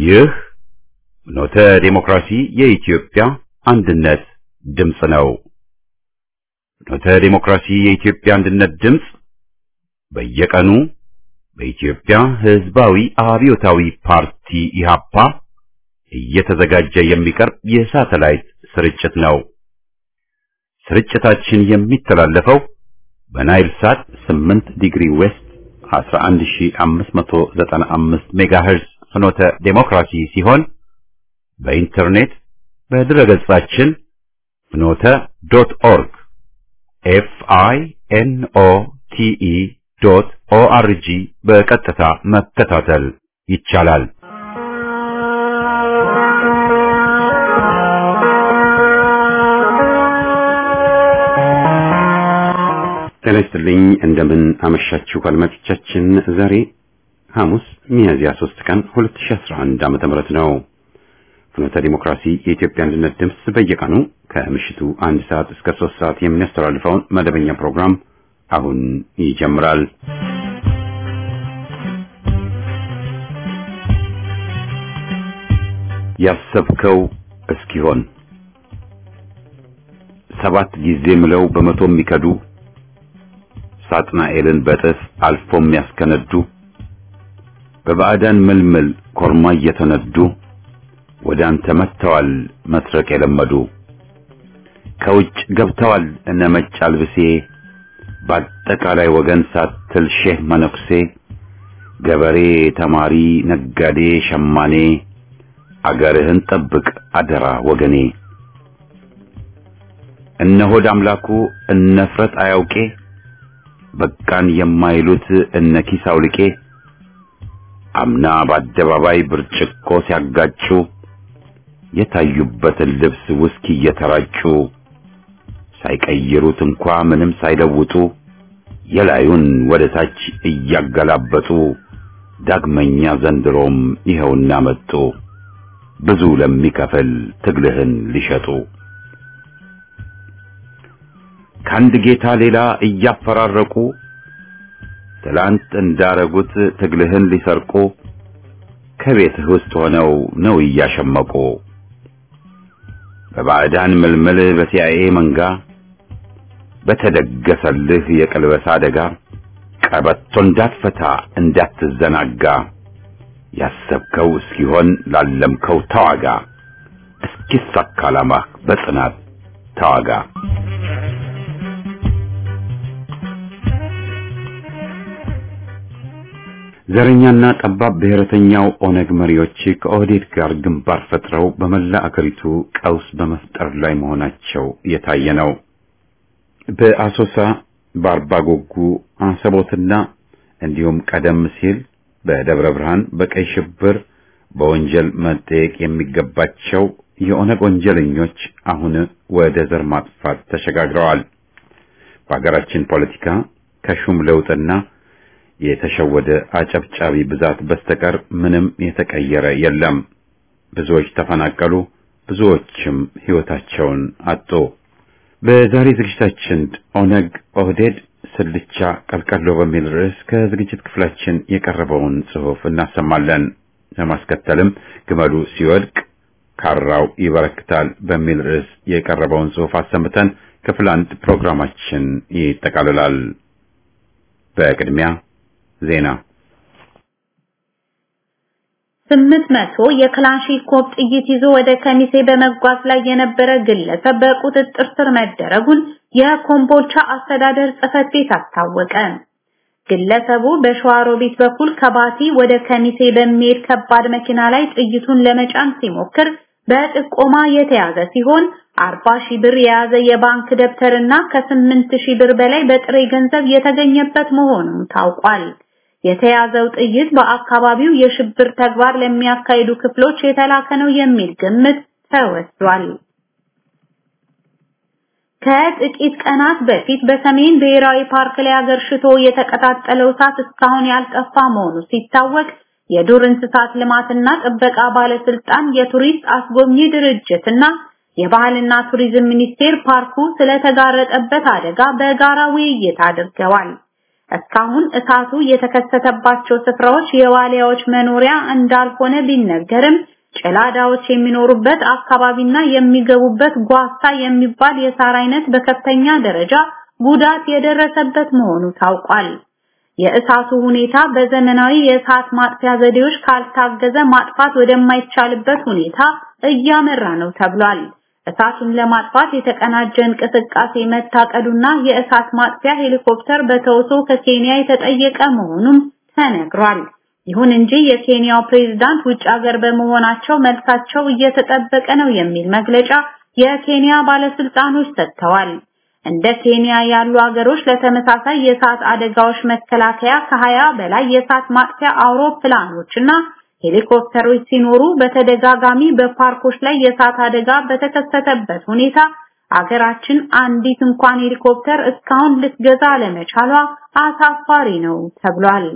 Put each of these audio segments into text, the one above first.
ይህ ኖተ ዴሞክራሲ የኢትዮጵያ አንድነት ድምፅ ነው። ኖተ ዴሞክራሲ የኢትዮጵያ አንድነት ድምፅ በየቀኑ በኢትዮጵያ ሕዝባዊ አብዮታዊ ፓርቲ ኢህአፓ እየተዘጋጀ የሚቀርብ የሳተላይት ስርጭት ነው። ስርጭታችን የሚተላለፈው በናይል ሳት 8 ዲግሪ ዌስት 11595 ሜጋሄርዝ ፍኖተ ዴሞክራሲ ሲሆን በኢንተርኔት በድረገጻችን ፍኖተ ዶት ኦርግ ኤፍ አይ ኤን ኦ ቲ ኢ ዶት ኦ አር ጂ በቀጥታ መከታተል ይቻላል። ጤና ይስጥልኝ። እንደምን አመሻችሁ አድማጮቻችን። ዛሬ ሐሙስ ሚያዝያ 3 ቀን 2011 ዓመተ ምህረት ነው። ፍኖተ ዲሞክራሲ የኢትዮጵያ አንድነት ድምፅ በየቀኑ ከምሽቱ አንድ ሰዓት እስከ 3 ሰዓት የሚያስተላልፈውን መደበኛ ፕሮግራም አሁን ይጀምራል። ያሰብከው እስኪሆን ሰባት ጊዜ ምለው በመቶ የሚከዱ ሳጥናኤልን በጥፍ አልፎ የሚያስከነዱ በባዕዳን ምልምል ኮርማ እየተነዱ ወደ አንተ መጥተዋል መስረቅ የለመዱ ከውጭ ገብተዋል እነ መጭ አልብሴ በአጠቃላይ ወገን ሳትል ሼህ መነኩሴ ገበሬ፣ ተማሪ፣ ነጋዴ፣ ሸማኔ አገርህን ጠብቅ አደራ ወገኔ እነ ሆድ አምላኩ እነ ፍረት አያውቄ በቃን የማይሉት እነ ኪስ አውልቄ አምና በአደባባይ ብርጭቆ ሲያጋጩ የታዩበትን ልብስ ውስኪ እየተራጩ ሳይቀይሩት እንኳ ምንም ሳይለውጡ የላዩን ወደ ታች እያገላበጡ ዳግመኛ ዘንድሮም ይኸውና መጡ ብዙ ለሚከፍል ትግልህን ሊሸጡ ከአንድ ጌታ ሌላ እያፈራረቁ ትላንት እንዳረጉት ትግልህን ሊሰርቁ ከቤትህ ውስጥ ሆነው ነው እያሸመቁ በባዕዳን ምልምል በሲአይኤ መንጋ በተደገሰልህ የቅልበሳ አደጋ ቀበቶ እንዳትፈታ እንዳትዘናጋ ያሰብከው እስኪሆን ላለምከው ተዋጋ እስኪሳካ ዓላማህ በጽናት ተዋጋ። ዘረኛና ጠባብ ብሔረተኛው ኦነግ መሪዎች ከኦህዴድ ጋር ግንባር ፈጥረው በመላ አገሪቱ ቀውስ በመፍጠር ላይ መሆናቸው የታየ ነው። በአሶሳ በአርባ ጎጉ፣ አሰቦትና እንዲሁም ቀደም ሲል በደብረ ብርሃን በቀይ ሽብር በወንጀል መጠየቅ የሚገባቸው የኦነግ ወንጀለኞች አሁን ወደ ዘር ማጥፋት ተሸጋግረዋል። በሀገራችን ፖለቲካ ከሹም ለውጥና የተሸወደ አጨብጫቢ ብዛት በስተቀር ምንም የተቀየረ የለም። ብዙዎች ተፈናቀሉ፣ ብዙዎችም ሕይወታቸውን አጡ። በዛሬ ዝግጅታችን ኦነግ ኦህዴድ ስልቻ ቀልቀሎ በሚል ርዕስ ከዝግጅት ክፍላችን የቀረበውን ጽሑፍ እናሰማለን። ለማስከተልም ግመሉ ሲወድቅ ካራው ይበረክታል በሚል ርዕስ የቀረበውን ጽሑፍ አሰምተን ክፍል አንድ ፕሮግራማችን ይጠቃልላል። በቅድሚያ ዜና ስምንት መቶ የክላሽንኮቭ ጥይት ይዞ ወደ ከሚሴ በመጓዝ ላይ የነበረ ግለሰብ በቁጥጥር ስር መደረጉን የኮምቦልቻ አስተዳደር ጽሕፈት ቤት አስታወቀ። ግለሰቡ በሸዋሮቢት በኩል ከባቲ ወደ ከሚሴ በሚሄድ ከባድ መኪና ላይ ጥይቱን ለመጫን ሲሞክር በጥቆማ የተያዘ ሲሆን 40 ሺህ ብር የያዘ የባንክ ደብተርና ከ8 ሺህ ብር በላይ በጥሬ ገንዘብ የተገኘበት መሆኑም ታውቋል። የተያዘው ጥይት በአካባቢው የሽብር ተግባር ለሚያካሂዱ ክፍሎች የተላከ ነው የሚል ግምት ተወስዷል። ከጥቂት ቀናት በፊት በሰሜን ብሔራዊ ፓርክ ላይ አገርሽቶ የተቀጣጠለው እሳት እስካሁን ያልጠፋ መሆኑ ሲታወቅ የዱር እንስሳት ልማትና ጥበቃ ባለስልጣን የቱሪስት አስጎብኚ ድርጅትና የባህልና ቱሪዝም ሚኒስቴር ፓርኩ ስለተጋረጠበት አደጋ በጋራ ውይይት አድርገዋል። እስካሁን እሳቱ የተከሰተባቸው ስፍራዎች የዋሊያዎች መኖሪያ እንዳልሆነ ቢነገርም ጭላዳዎች የሚኖሩበት አካባቢና የሚገቡበት ጓሳ የሚባል የሳር አይነት በከፍተኛ ደረጃ ጉዳት የደረሰበት መሆኑ ታውቋል። የእሳቱ ሁኔታ በዘመናዊ የእሳት ማጥፊያ ዘዴዎች ካልታገዘ ማጥፋት ወደማይቻልበት ሁኔታ እያመራ ነው ተብሏል። እሳቱን ለማጥፋት የተቀናጀ እንቅስቃሴ መታቀዱና የእሳት ማጥፊያ ሄሊኮፕተር በተውሶ ከኬንያ የተጠየቀ መሆኑም ተነግሯል። ይሁን እንጂ የኬንያው ፕሬዝዳንት ውጭ ሀገር በመሆናቸው መልሳቸው እየተጠበቀ ነው የሚል መግለጫ የኬንያ ባለስልጣኖች ሰጥተዋል። እንደ ኬንያ ያሉ ሀገሮች ለተመሳሳይ የእሳት አደጋዎች መከላከያ ከሀያ በላይ የእሳት ማጥፊያ አውሮፕላኖችና ሄሊኮፕተሮች ሲኖሩ በተደጋጋሚ በፓርኮች ላይ የእሳት አደጋ በተከሰተበት ሁኔታ አገራችን አንዲት እንኳን ሄሊኮፕተር እስካሁን ልትገዛ አለመቻሏ አሳፋሪ ነው ተብሏል።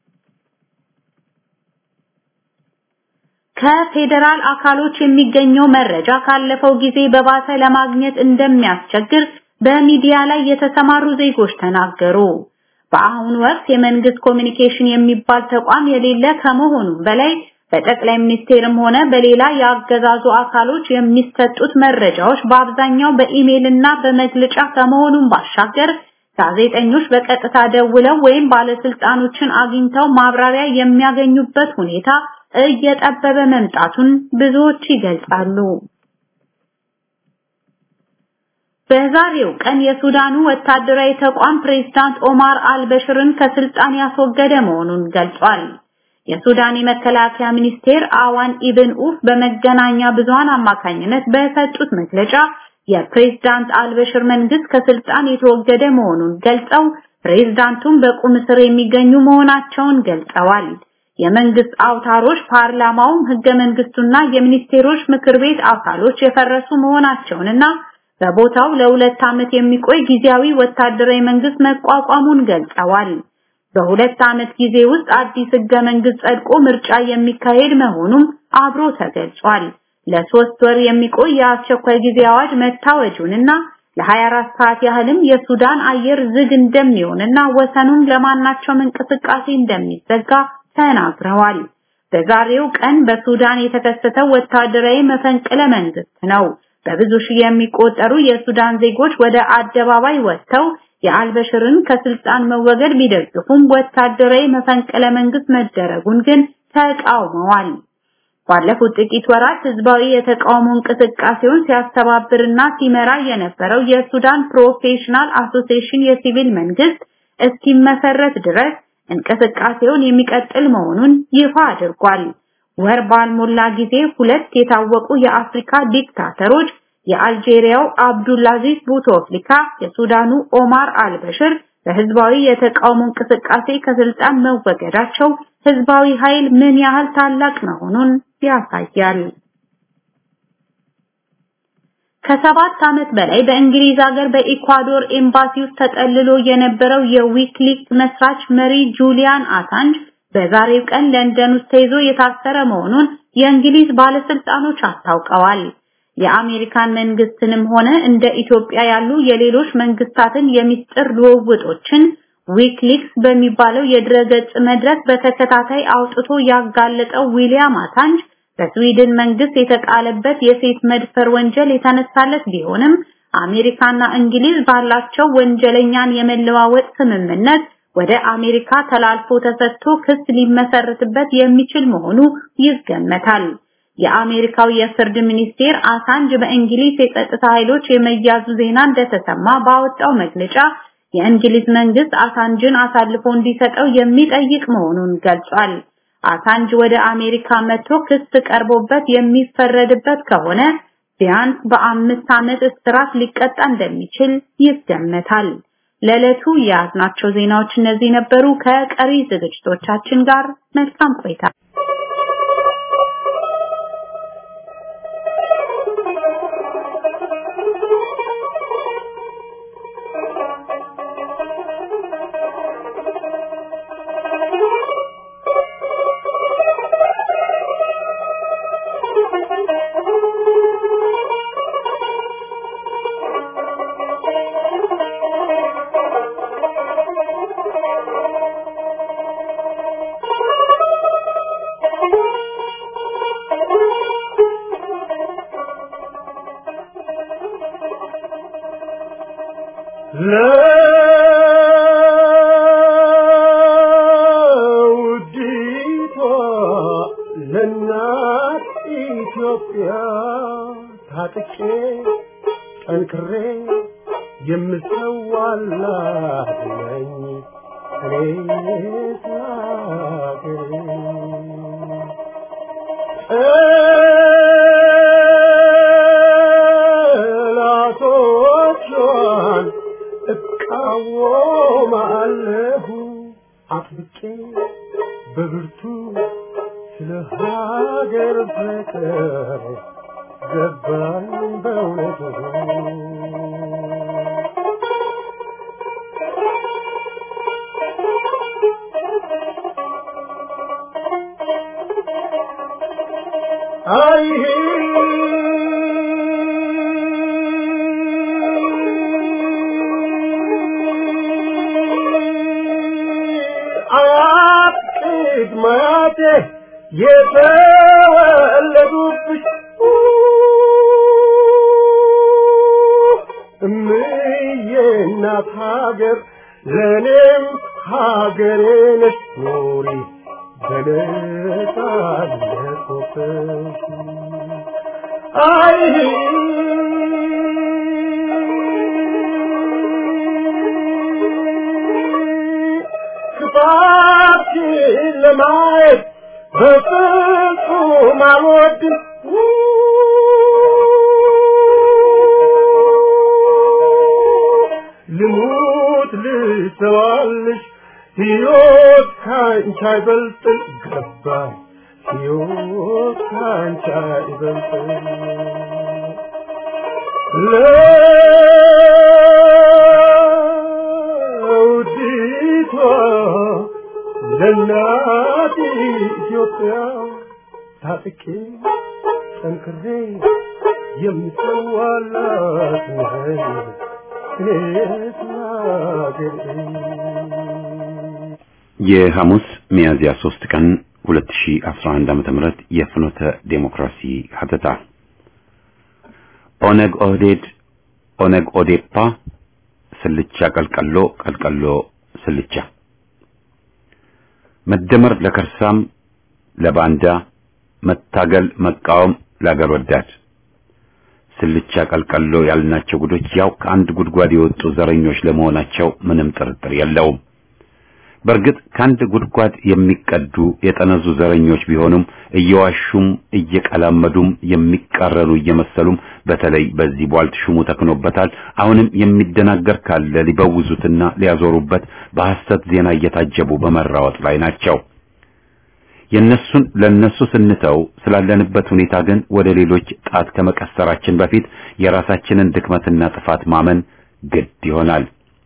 ከፌዴራል አካሎች የሚገኘው መረጃ ካለፈው ጊዜ በባሰ ለማግኘት እንደሚያስቸግር በሚዲያ ላይ የተሰማሩ ዜጎች ተናገሩ። በአሁኑ ወቅት የመንግስት ኮሚኒኬሽን የሚባል ተቋም የሌለ ከመሆኑም በላይ በጠቅላይ ሚኒስቴርም ሆነ በሌላ የአገዛዙ አካሎች የሚሰጡት መረጃዎች በአብዛኛው በኢሜይል እና በመግለጫ ከመሆኑም ባሻገር ጋዜጠኞች በቀጥታ ደውለው ወይም ባለስልጣኖችን አግኝተው ማብራሪያ የሚያገኙበት ሁኔታ እየጠበበ መምጣቱን ብዙዎች ይገልጻሉ። በዛሬው ቀን የሱዳኑ ወታደራዊ ተቋም ፕሬዝዳንት ኦማር አልበሽርን ከስልጣን ያስወገደ መሆኑን ገልጿል። የሱዳን የመከላከያ ሚኒስቴር አዋን ኢብን ኡፍ በመገናኛ ብዙሃን አማካኝነት በሰጡት መግለጫ የፕሬዝዳንት አልበሽር መንግስት ከስልጣን የተወገደ መሆኑን ገልጸው ፕሬዝዳንቱም በቁም እስር የሚገኙ መሆናቸውን ገልጸዋል። የመንግስት አውታሮች ፓርላማውም ህገ መንግስቱና የሚኒስቴሮች ምክር ቤት አካሎች የፈረሱ መሆናቸውንና በቦታው ለሁለት ዓመት የሚቆይ ጊዜያዊ ወታደራዊ መንግስት መቋቋሙን ገልጸዋል። በሁለት ዓመት ጊዜ ውስጥ አዲስ ህገ መንግስት ጸድቆ ምርጫ የሚካሄድ መሆኑም አብሮ ተገልጿል። ለሶስት ወር የሚቆይ የአስቸኳይ ጊዜ አዋጅ መታወጁንና ለ24 ሰዓት ያህልም የሱዳን አየር ዝግ እንደሚሆንና ወሰኑን ለማናቸውም እንቅስቃሴ እንደሚዘጋ ተናግረዋል። በዛሬው ቀን በሱዳን የተከሰተው ወታደራዊ መፈንቅለ መንግስት ነው። በብዙ ሺህ የሚቆጠሩ የሱዳን ዜጎች ወደ አደባባይ ወጥተው የአልበሽርን ከስልጣን መወገድ ቢደግፉም ወታደራዊ መፈንቅለ መንግስት መደረጉን ግን ተቃውመዋል። ባለፉት ጥቂት ወራት ህዝባዊ የተቃውሞ እንቅስቃሴውን ሲያስተባብርና ሲመራ የነበረው የሱዳን ፕሮፌሽናል አሶሲዬሽን የሲቪል መንግስት እስኪመሰረት ድረስ እንቅስቃሴውን የሚቀጥል መሆኑን ይፋ አድርጓል። ወር ባልሞላ ጊዜ ሁለት የታወቁ የአፍሪካ ዲክታተሮች የአልጄሪያው አብዱላዚዝ ቡቶፍሊካ፣ የሱዳኑ ኦማር አልበሽር በህዝባዊ የተቃውሞ እንቅስቃሴ ከስልጣን መወገዳቸው ህዝባዊ ኃይል ምን ያህል ታላቅ መሆኑን ያሳያል። ከሰባት ዓመት በላይ በእንግሊዝ ሀገር በኢኳዶር ኤምባሲ ውስጥ ተጠልሎ የነበረው የዊክሊክስ መስራች መሪ ጁሊያን አሳንጅ በዛሬው ቀን ለንደን ውስጥ ተይዞ የታሰረ መሆኑን የእንግሊዝ ባለስልጣኖች አስታውቀዋል። የአሜሪካን መንግስትንም ሆነ እንደ ኢትዮጵያ ያሉ የሌሎች መንግስታትን የሚስጥር ልውውጦችን ዊክሊክስ በሚባለው የድረገጽ መድረክ በተከታታይ አውጥቶ ያጋለጠው ዊሊያም አሳንጅ በስዊድን መንግስት የተጣለበት የሴት መድፈር ወንጀል የተነሳለት ቢሆንም አሜሪካና እንግሊዝ ባላቸው ወንጀለኛን የመለዋወጥ ስምምነት ወደ አሜሪካ ተላልፎ ተሰጥቶ ክስ ሊመሰርትበት የሚችል መሆኑ ይገመታል። የአሜሪካው የፍርድ ሚኒስቴር አሳንጅ በእንግሊዝ የጸጥታ ኃይሎች የመያዙ ዜና እንደተሰማ ባወጣው መግለጫ የእንግሊዝ መንግስት አሳንጅን አሳልፎ እንዲሰጠው የሚጠይቅ መሆኑን ገልጿል። አሳንጅ ወደ አሜሪካ መጥቶ ክስ ቀርቦበት የሚፈረድበት ከሆነ ቢያንስ በአምስት ዓመት እስራት ሊቀጣ እንደሚችል ይገመታል። ለዕለቱ የያዝናቸው ዜናዎች እነዚህ ነበሩ። ከቀሪ ዝግጅቶቻችን ጋር መልካም ቆይታ። ለውዲቷ ለእናት ኢትዮጵያ ታጥቄ ጠንክሬ የምሰዋላት ነኝ እኔ ስላገሬ ጠላቶቿን እቃወማለሁ አጥብቄ በብርቱ ስለ ሀገር ፍቅር ገባኝ በእውነቱ አይሄ አያት ቅድመ አያቴ የተወለዱብሽ እምዬ እናት ሀገር ለእኔም ሀገሬ ነሽ ኖሪ በነጻነት ወጥተሽ አይ ክፋትሽን ለማየት በፍጹም አልወድም ልሙት ልሰዋልሽ ሕይወት ካንቺ አይበልጥም ገባኝ ሕይወት ካንቺ አይበልጥም ለውዲቷ ለእናት ኢትዮጵያ ታጥቄ ጠንክሬ የምሰዋላት ነኝ እኔስ ሀገሬ የሐሙስ ሚያዝያ 3 ቀን 2011 ዓመተ ምህረት የፍኖተ ዴሞክራሲ ሀተታ ኦነግ ኦህዴድ ኦነግ ኦዴፓ ስልቻ ቀልቀሎ ቀልቀሎ ስልቻ መደመር ለከርሳም ለባንዳ መታገል መቃወም ለአገር ወዳድ ስልቻ ቀልቀሎ ያልናቸው ጉዶች ያው ከአንድ ጉድጓድ የወጡ ዘረኞች ለመሆናቸው ምንም ጥርጥር የለውም። በእርግጥ ከአንድ ጉድጓድ የሚቀዱ የጠነዙ ዘረኞች ቢሆኑም እየዋሹም እየቀላመዱም የሚቃረኑ እየመሰሉም በተለይ በዚህ ቧልት ሹሙ ተክኖበታል። አሁንም የሚደናገር ካለ ሊበውዙትና ሊያዞሩበት በሐሰት ዜና እየታጀቡ በመራወጥ ላይ ናቸው። የነሱን ለነሱ ስንተው ስላለንበት ሁኔታ ግን ወደ ሌሎች ጣት ከመቀሰራችን በፊት የራሳችንን ድክመትና ጥፋት ማመን ግድ ይሆናል።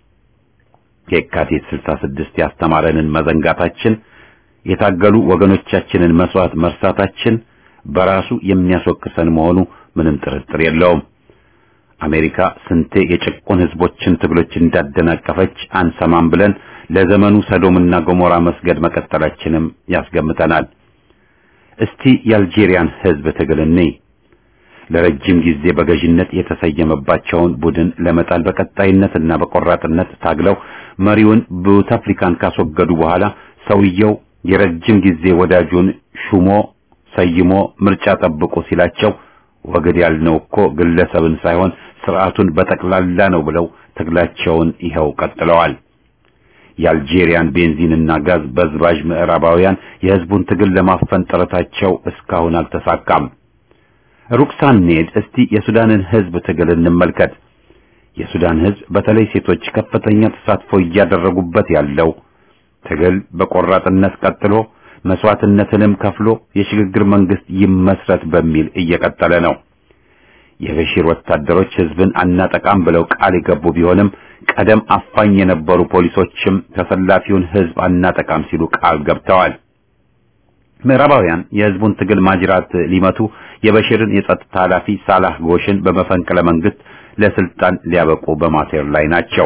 የካቲት 66 ያስተማረንን መዘንጋታችን የታገሉ ወገኖቻችንን መስዋዕት መርሳታችን በራሱ የሚያስወቅሰን መሆኑ ምንም ጥርጥር የለውም። አሜሪካ ስንቴ የጭቁን ህዝቦችን ትግሎች እንዳደናቀፈች አንሰማም ብለን ለዘመኑ ሰዶምና ገሞራ መስገድ መቀጠላችንም ያስገምተናል። እስቲ የአልጄሪያን ህዝብ ትግል እንይ። ለረጅም ጊዜ በገዥነት የተሰየመባቸውን ቡድን ለመጣል በቀጣይነትና በቆራጥነት ታግለው መሪውን ቡታፍሪካን ካስወገዱ በኋላ ሰውየው የረጅም ጊዜ ወዳጁን ሹሞ ሰይሞ ምርጫ ጠብቁ ሲላቸው ወግድ ያልነው እኮ ግለሰብን ሳይሆን ስርዓቱን በጠቅላላ ነው ብለው ትግላቸውን ይኸው ቀጥለዋል። የአልጄሪያን ቤንዚንና ጋዝ በዝባዥ ምዕራባውያን የህዝቡን ትግል ለማፈን ጥረታቸው እስካሁን አልተሳካም። ሩቅ ሳንሄድ እስቲ የሱዳንን ህዝብ ትግል እንመልከት። የሱዳን ህዝብ በተለይ ሴቶች ከፍተኛ ተሳትፎ እያደረጉበት ያለው ትግል በቆራጥነት ቀጥሎ መስዋዕትነትንም ከፍሎ የሽግግር መንግስት ይመስረት በሚል እየቀጠለ ነው። የበሺር ወታደሮች ህዝብን አናጠቃም ብለው ቃል የገቡ ቢሆንም ቀደም አፋኝ የነበሩ ፖሊሶችም ተሰላፊውን ህዝብ አናጠቃም ሲሉ ቃል ገብተዋል። ምዕራባውያን የህዝቡን ትግል ማጅራት ሊመቱ የበሽርን የጸጥታ ኃላፊ ሳላህ ጎሽን በመፈንቅለ መንግስት ለስልጣን ሊያበቁ በማሴር ላይ ናቸው።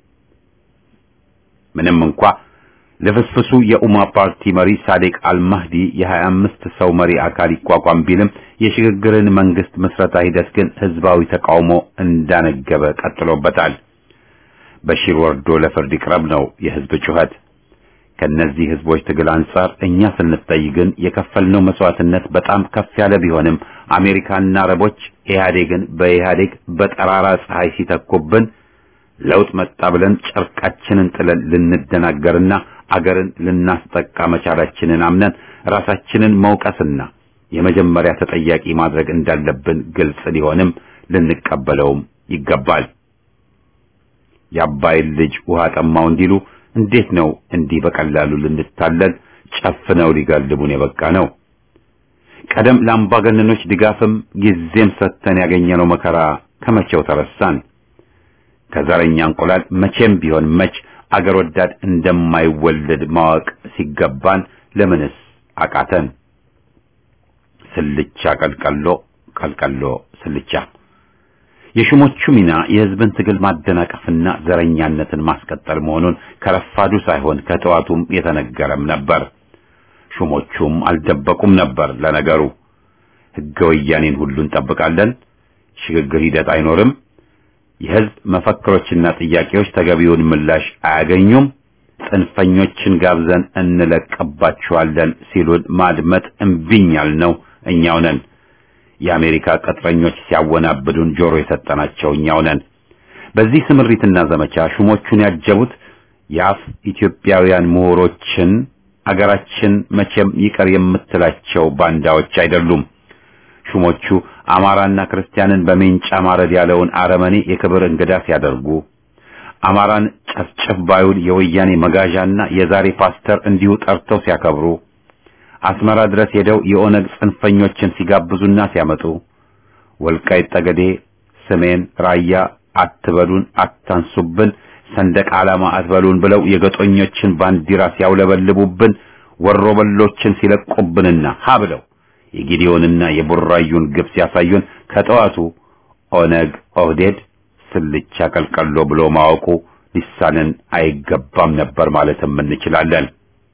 ምንም እንኳ ለፍስፍሱ የኡማ ፓርቲ መሪ ሳዴቅ አልማህዲ የ25 ሰው መሪ አካል ይቋቋም ቢልም የሽግግርን መንግስት ምስረታ ሂደት ግን ህዝባዊ ተቃውሞ እንዳነገበ ቀጥሎበታል። በሺር ወርዶ ለፍርድ ይቅረብ ነው የህዝብ ጩኸት። ከነዚህ ህዝቦች ትግል አንጻር እኛ ስንታይ ግን የከፈልነው መስዋዕትነት በጣም ከፍ ያለ ቢሆንም አሜሪካና አረቦች ኢህአዴግን በኢህአዴግ በጠራራ ፀሐይ ሲተኩብን ለውጥ መጣ ብለን ጨርቃችንን ጥለን ልንደናገርና አገርን ልናስጠቃ መቻላችንን አምነን ራሳችንን መውቀስና የመጀመሪያ ተጠያቂ ማድረግ እንዳለብን ግልጽ ሊሆንም ልንቀበለውም ይገባል። የአባይን ልጅ ውሃ ጠማው እንዲሉ እንዴት ነው እንዲህ በቀላሉ ልንታለል ጨፍነው ሊጋልቡን የበቃ ነው? ቀደም ለአምባገነኖች ድጋፍም ጊዜም ሰጥተን ያገኘነው መከራ ከመቼው ተረሳን? ከዘረኛ እንቁላል መቼም ቢሆን መች አገር ወዳድ እንደማይወለድ ማወቅ ሲገባን ለምንስ አቃተን? ስልቻ ቀልቀሎ ቀልቀሎ ስልቻ። የሹሞቹ ሚና የህዝብን ትግል ማደናቀፍና ዘረኛነትን ማስቀጠል መሆኑን ከረፋዱ ሳይሆን ከጠዋቱም የተነገረም ነበር። ሹሞቹም አልደበቁም ነበር። ለነገሩ ህገ ወያኔን ሁሉ እንጠብቃለን፣ ሽግግር ሂደት አይኖርም፣ የህዝብ መፈክሮችና ጥያቄዎች ተገቢውን ምላሽ አያገኙም፣ ጽንፈኞችን ጋብዘን እንለቅባቸዋለን ሲሉን ማድመጥ እምቢኝ ያልነው እኛው ነን። የአሜሪካ ቅጥረኞች ሲያወናብዱን ጆሮ የሰጠናቸው እኛው ነን። በዚህ ስምሪትና ዘመቻ ሹሞቹን ያጀቡት የአፍ ኢትዮጵያውያን ምሁሮችን አገራችን መቼም ይቀር የምትላቸው ባንዳዎች አይደሉም። ሹሞቹ አማራና ክርስቲያንን በሜንጫ ማረድ ያለውን አረመኔ የክብር እንግዳ ሲያደርጉ አማራን ጨፍጨፍ ባዩን የወያኔ መጋዣና የዛሬ ፓስተር እንዲሁ ጠርተው ሲያከብሩ አስመራ ድረስ ሄደው የኦነግ ጽንፈኞችን ሲጋብዙና ሲያመጡ ወልቃይት ጠገዴ፣ ሰሜን ራያ አትበሉን፣ አታንሱብን፣ ሰንደቅ ዓላማ አትበሉን ብለው የገጦኞችን ባንዲራ ሲያውለበልቡብን ወሮበሎችን ሲለቁብንና ሀ ብለው የጊዲዮንና የቡራዩን ግብ ሲያሳዩን ከጠዋቱ ኦነግ ኦህዴድ ስልቻ ቀልቀሎ ብሎ ማወቁ ሊሳንን አይገባም ነበር ማለትም እንችላለን።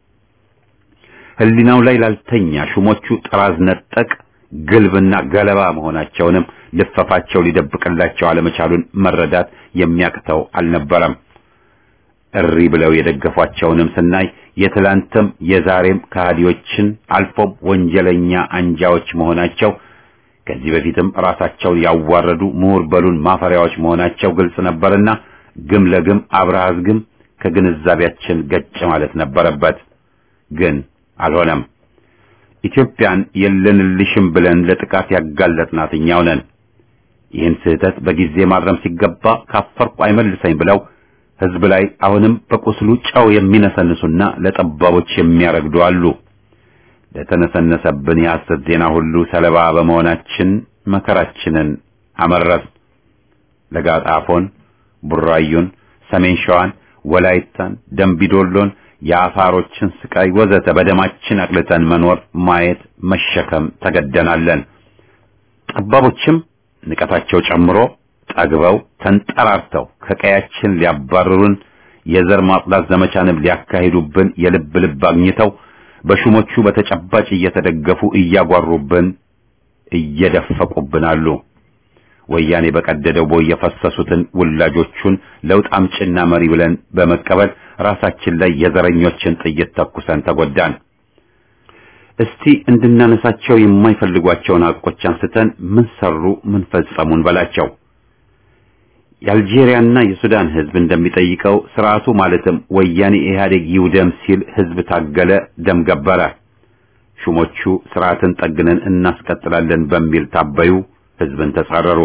ህሊናው ላይ ላልተኛ ሹሞቹ ጥራዝ ነጠቅ ግልብና ገለባ መሆናቸውንም ልፈፋቸው ሊደብቅላቸው አለመቻሉን መረዳት የሚያቅተው አልነበረም። እሪ ብለው የደገፏቸውንም ስናይ የትላንትም የዛሬም ከሃዲዎችን አልፎም ወንጀለኛ አንጃዎች መሆናቸው ከዚህ በፊትም ራሳቸውን ያዋረዱ ምሁር በሉን ማፈሪያዎች መሆናቸው ግልጽ ነበርና ግም ለግም አብረሃዝ ግም ከግንዛቤያችን ገጭ ማለት ነበረበት። ግን አልሆነም። ኢትዮጵያን የለንልሽም ብለን ለጥቃት ያጋለጥናት እኛው ነን። ይህን ስህተት በጊዜ ማረም ሲገባ ካፈርኩ አይመልሰኝ ብለው ህዝብ ላይ አሁንም በቁስሉ ጨው የሚነሰንሱና ለጠባቦች የሚያረግዱ አሉ። ለተነሰነሰብን የሐሰት ዜና ሁሉ ሰለባ በመሆናችን መከራችንን አመረስ። ለጋጣፎን፣ ቡራዩን፣ ሰሜን ሸዋን፣ ወላይታን፣ ደምቢዶሎን፣ የአፋሮችን ስቃይ ወዘተ በደማችን አቅልጠን መኖር፣ ማየት፣ መሸከም ተገደናለን። ጠባቦችም ንቀታቸው ጨምሮ ጠግበው ተንጠራርተው ከቀያችን ሊያባርሩን የዘር ማጽዳት ዘመቻንም ሊያካሂዱብን የልብ ልብ አግኝተው በሹሞቹ በተጨባጭ እየተደገፉ እያጓሩብን እየደፈቁብን አሉ። ወያኔ በቀደደው ቦይ የፈሰሱትን ውላጆቹን ለውጥ አምጭና መሪ ብለን በመቀበል ራሳችን ላይ የዘረኞችን ጥይት ተኩሰን ተጎዳን። እስቲ እንድናነሳቸው የማይፈልጓቸውን ሐቆች አንስተን ምን ሰሩ፣ ምን ፈጸሙን በላቸው። የአልጄሪያና የሱዳን ህዝብ እንደሚጠይቀው ስርዓቱ ማለትም ወያኔ ኢህአዴግ ይውደም ሲል ህዝብ ታገለ፣ ደም ገበረ። ሹሞቹ ስርዓትን ጠግነን እናስቀጥላለን በሚል ታበዩ፣ ህዝብን ተጻረሩ።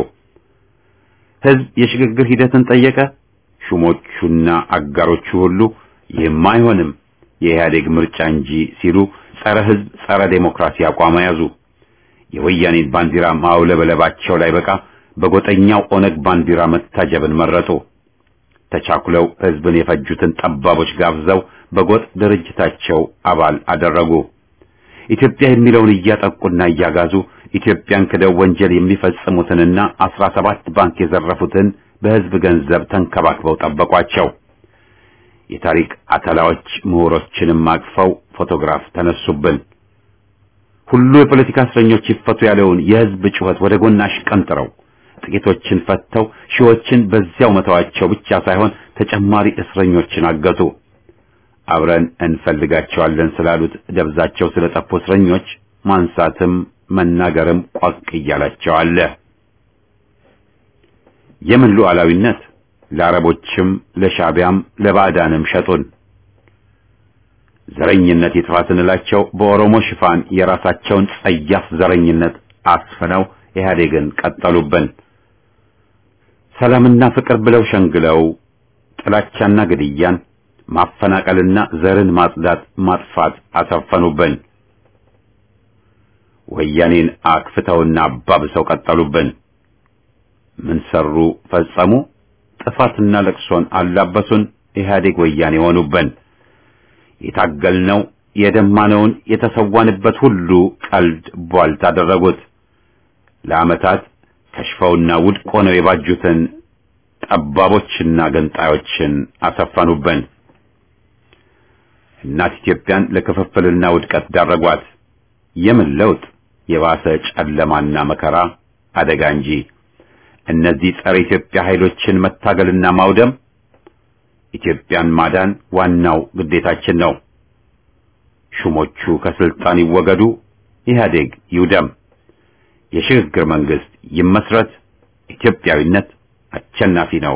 ህዝብ የሽግግር ሂደትን ጠየቀ። ሹሞቹና አጋሮቹ ሁሉ ይህም አይሆንም የኢህአዴግ ምርጫ እንጂ ሲሉ ጸረ ህዝብ፣ ጸረ ዴሞክራሲ አቋም ያዙ። የወያኔን ባንዲራ ማውለበለባቸው ላይ በቃ በጎጠኛው ኦነግ ባንዲራ መታጀብን መረጡ። ተቻኩለው ህዝብን የፈጁትን ጠባቦች ጋብዘው በጎጥ ድርጅታቸው አባል አደረጉ። ኢትዮጵያ የሚለውን እያጠቁና እያጋዙ ኢትዮጵያን ክደው ወንጀል የሚፈጽሙትንና አስራ ሰባት ባንክ የዘረፉትን በህዝብ ገንዘብ ተንከባክበው ጠበቋቸው። የታሪክ አተላዎች ምሁሮችንም አቅፈው ፎቶግራፍ ተነሱብን። ሁሉ የፖለቲካ እስረኞች ይፈቱ ያለውን የህዝብ ጩኸት ወደ ጎን አሽቀንጥረው ጥቂቶችን ፈተው ሺዎችን በዚያው መተዋቸው ብቻ ሳይሆን ተጨማሪ እስረኞችን አገቱ። አብረን እንፈልጋቸዋለን ስላሉት ደብዛቸው ስለጠፉ እስረኞች ማንሳትም መናገርም ቋቅ እያላቸው አለ። የምን ሉዓላዊነት ለአረቦችም ለሻቢያም ለባዕዳንም ሸጡን። ዘረኝነት ይጥፋ ስንላቸው በኦሮሞ ሽፋን የራሳቸውን ጸያፍ ዘረኝነት አስፍነው ኢህአዴግን ቀጠሉብን። ሰላምና ፍቅር ብለው ሸንግለው ጥላቻና ግድያን፣ ማፈናቀልና ዘርን ማጽዳት ማጥፋት አሰፈኑብን። ወያኔን አክፍተውና አባብሰው ቀጠሉብን። ምን ሰሩ ፈጸሙ? ጥፋትና ለቅሶን አላበሱን። ኢህአዴግ ወያኔ ሆኑብን። የታገልነው የደማነውን የተሰዋንበት ሁሉ ቀልድ ቧልት አደረጉት። ለዓመታት ከሽፈውና ውድቅ ሆነው የባጁትን ጠባቦችና ገንጣዮችን አሰፈኑብን። እናት ኢትዮጵያን ለክፍፍልና ውድቀት ዳረጓት። የምን ለውጥ? የባሰ ጨለማና መከራ አደጋ እንጂ። እነዚህ ጸረ ኢትዮጵያ ኃይሎችን መታገልና ማውደም ኢትዮጵያን ማዳን ዋናው ግዴታችን ነው። ሹሞቹ ከስልጣን ይወገዱ፣ ኢህአዴግ ይውደም፣ የሽግግር መንግስት ይመስረት። ኢትዮጵያዊነት አሸናፊ ነው።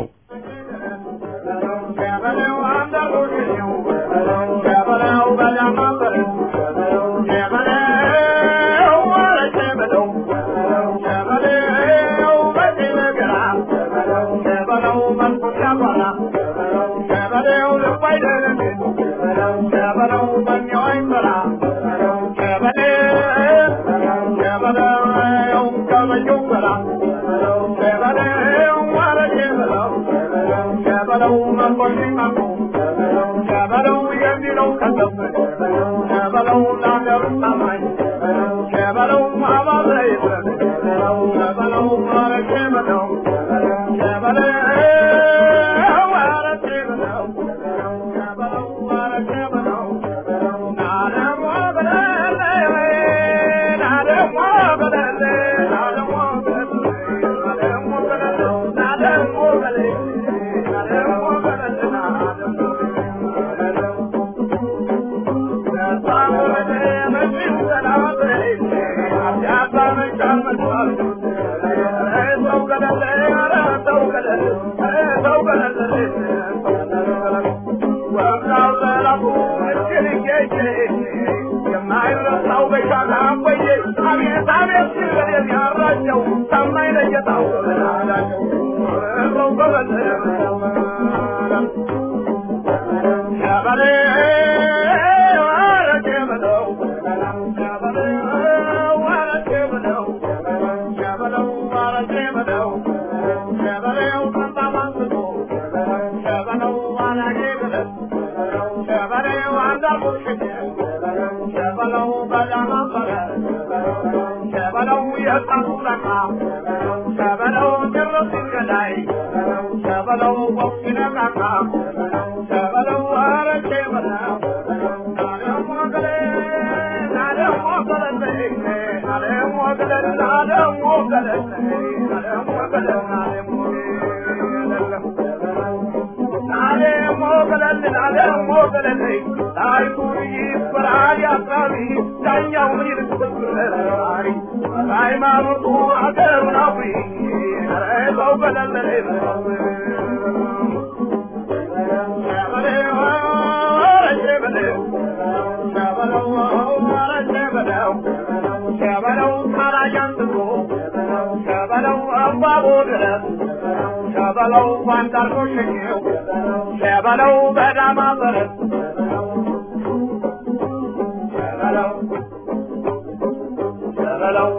ሸበለው ቋንጣርቆ ሸኘው ሸበለው በዳማ በረት ሸበለው ሸበለው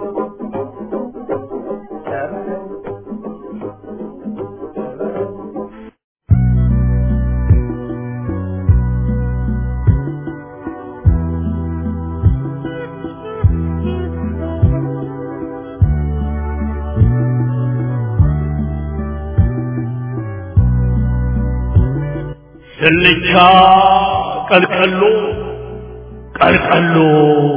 ስልቻ ቀልቀሎ ቀልቀሎ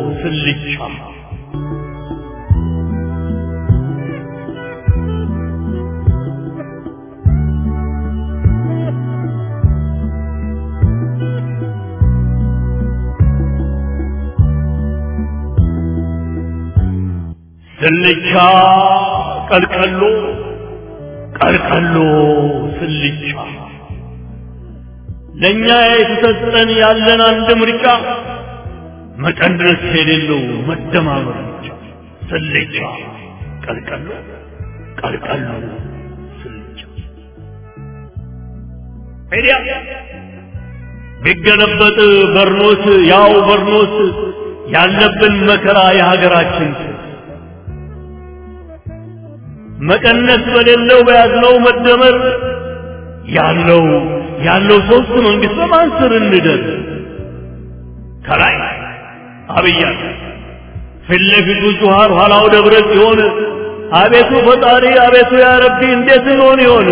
ስልቻ ስልቻ ቀልቀሎ ቀልቀሎ ስልቻ ለእኛ የተሰጠን ያለን አንድ ምርጫ መቀነስ የሌለው መደማመር ብቻ ስልቻ ቀልቀሎ ቀልቀሎ ስልቻ ሄዲያ ቢገለበጥ በርኖስ ያው በርኖስ ያለብን መከራ የሀገራችን መቀነስ በሌለው በያዝነው መደመር ያለው ያለው ሶስት መንግስት በማን ስር እንደር ከላይ አብያ ፊት ለፊቱ ጁሃር ኋላው ደብረ ሲሆን አቤቱ ፈጣሪ አቤቱ ያ ረቢ እንዴት እንሆን ይሆን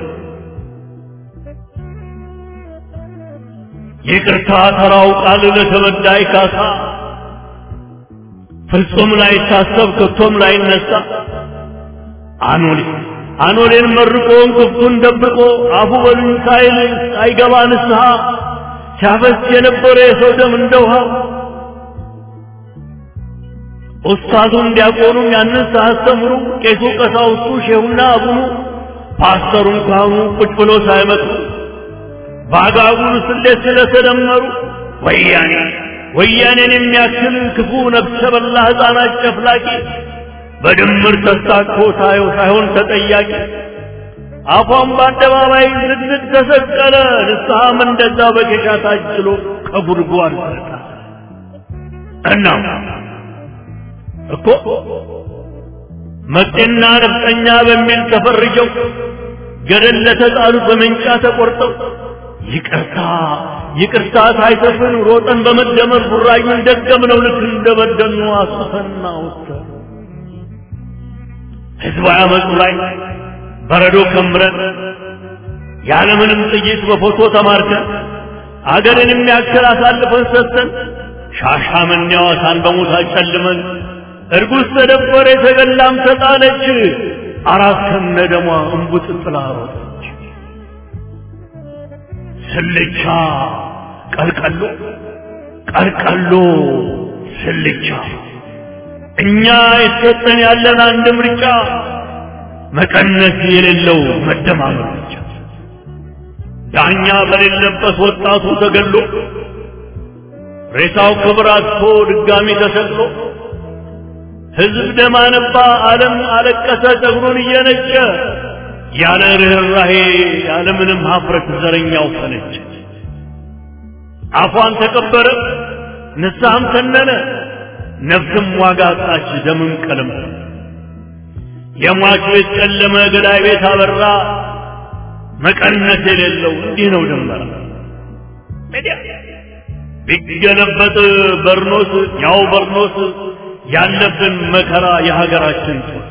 ይቅርታ ተራው ቃል ለተበዳይ ካሳ ፍጹም ላይታሰብ ከቶም ላይነሳ አኖሌ አኖሌን መርቆ እንቅፍቱን ደብቆ አፉ በሉኝ ሳይል ሳይገባ ንስሐ ሲያፈስ የነበረ የሰው ደም እንደ ውሃ ኡስታዙን ዲያቆኑም ያንን ሳያስተምሩ ቄሱ ቀሳውስቱ ሼሁና አቡኑ ፓስተሩን ካህኑ ቁጭ ብሎ ሳይመጡ በአጋጉል ስሌት ስለተደመሩ ወያኔ ወያኔን የሚያክል ክፉ ነፍሰ በላ ሕፃናት ጨፍላቂ በድምር ተስታኮ ታየው ሳይሆን ተጠያቂ አፏን በአደባባይ ዝግዝግ ተሰቀለ። ንስሐም እንደዛ በኬሻ ታጅሎ ከጉድጓድ ተጣ እና እኮ መጤና ነፍጠኛ በሚል ተፈርጀው ገደል ለተጣሉት በመንጫ ተቆርጠው ይቅርታ ይቅርታ ሳይሰፍን ሮጠን በመደመር ቡራዩን ደገምነው ልክ እንደበደኑ አስፈና ወጥተን ህዝባዊ አመፁ ላይ በረዶ ከምረን ያለምንም ጥይት በፎቶ ተማርከን አገርን የሚያክል አሳልፈን ሰጥተን ሻሻመኔ ሐዋሳን በሞት አጨልመን እርጉዝ ተደፈረ የተገላም ተጣለች አራት ከነ ደሟ እንቡጥ ጥላ ሮጠች ስልቻ ቀልቀሎ ቀልቀሎ ስልቻ እኛ የተሰጠን ያለን አንድ ምርጫ መቀነስ የሌለው መደማመር ብቻ ዳኛ በሌለበት ወጣቱ ተገሎ ሬሳው ክብር አጥቶ ድጋሚ ተሰቅሎ ህዝብ ደም አነባ፣ ዓለም አለቀሰ ጸጉሩን እየነጨ ያለ ርኅራሄ ያለ ምንም ሀፍረት ዘረኛው ፈነጨ። አፏን ተቀበረ፣ ንስሐም ተነነ፣ ነፍስም ዋጋ አጣች፣ ደምም ቀለም የሟች ቤት ጨለመ፣ ገዳይ ቤት አበራ። መቀነስ የሌለው እንዲህ ነው ድንበራ ቢገለበጥ በርኖስ ያው በርኖስ ያለብን መከራ የሀገራችን ጦር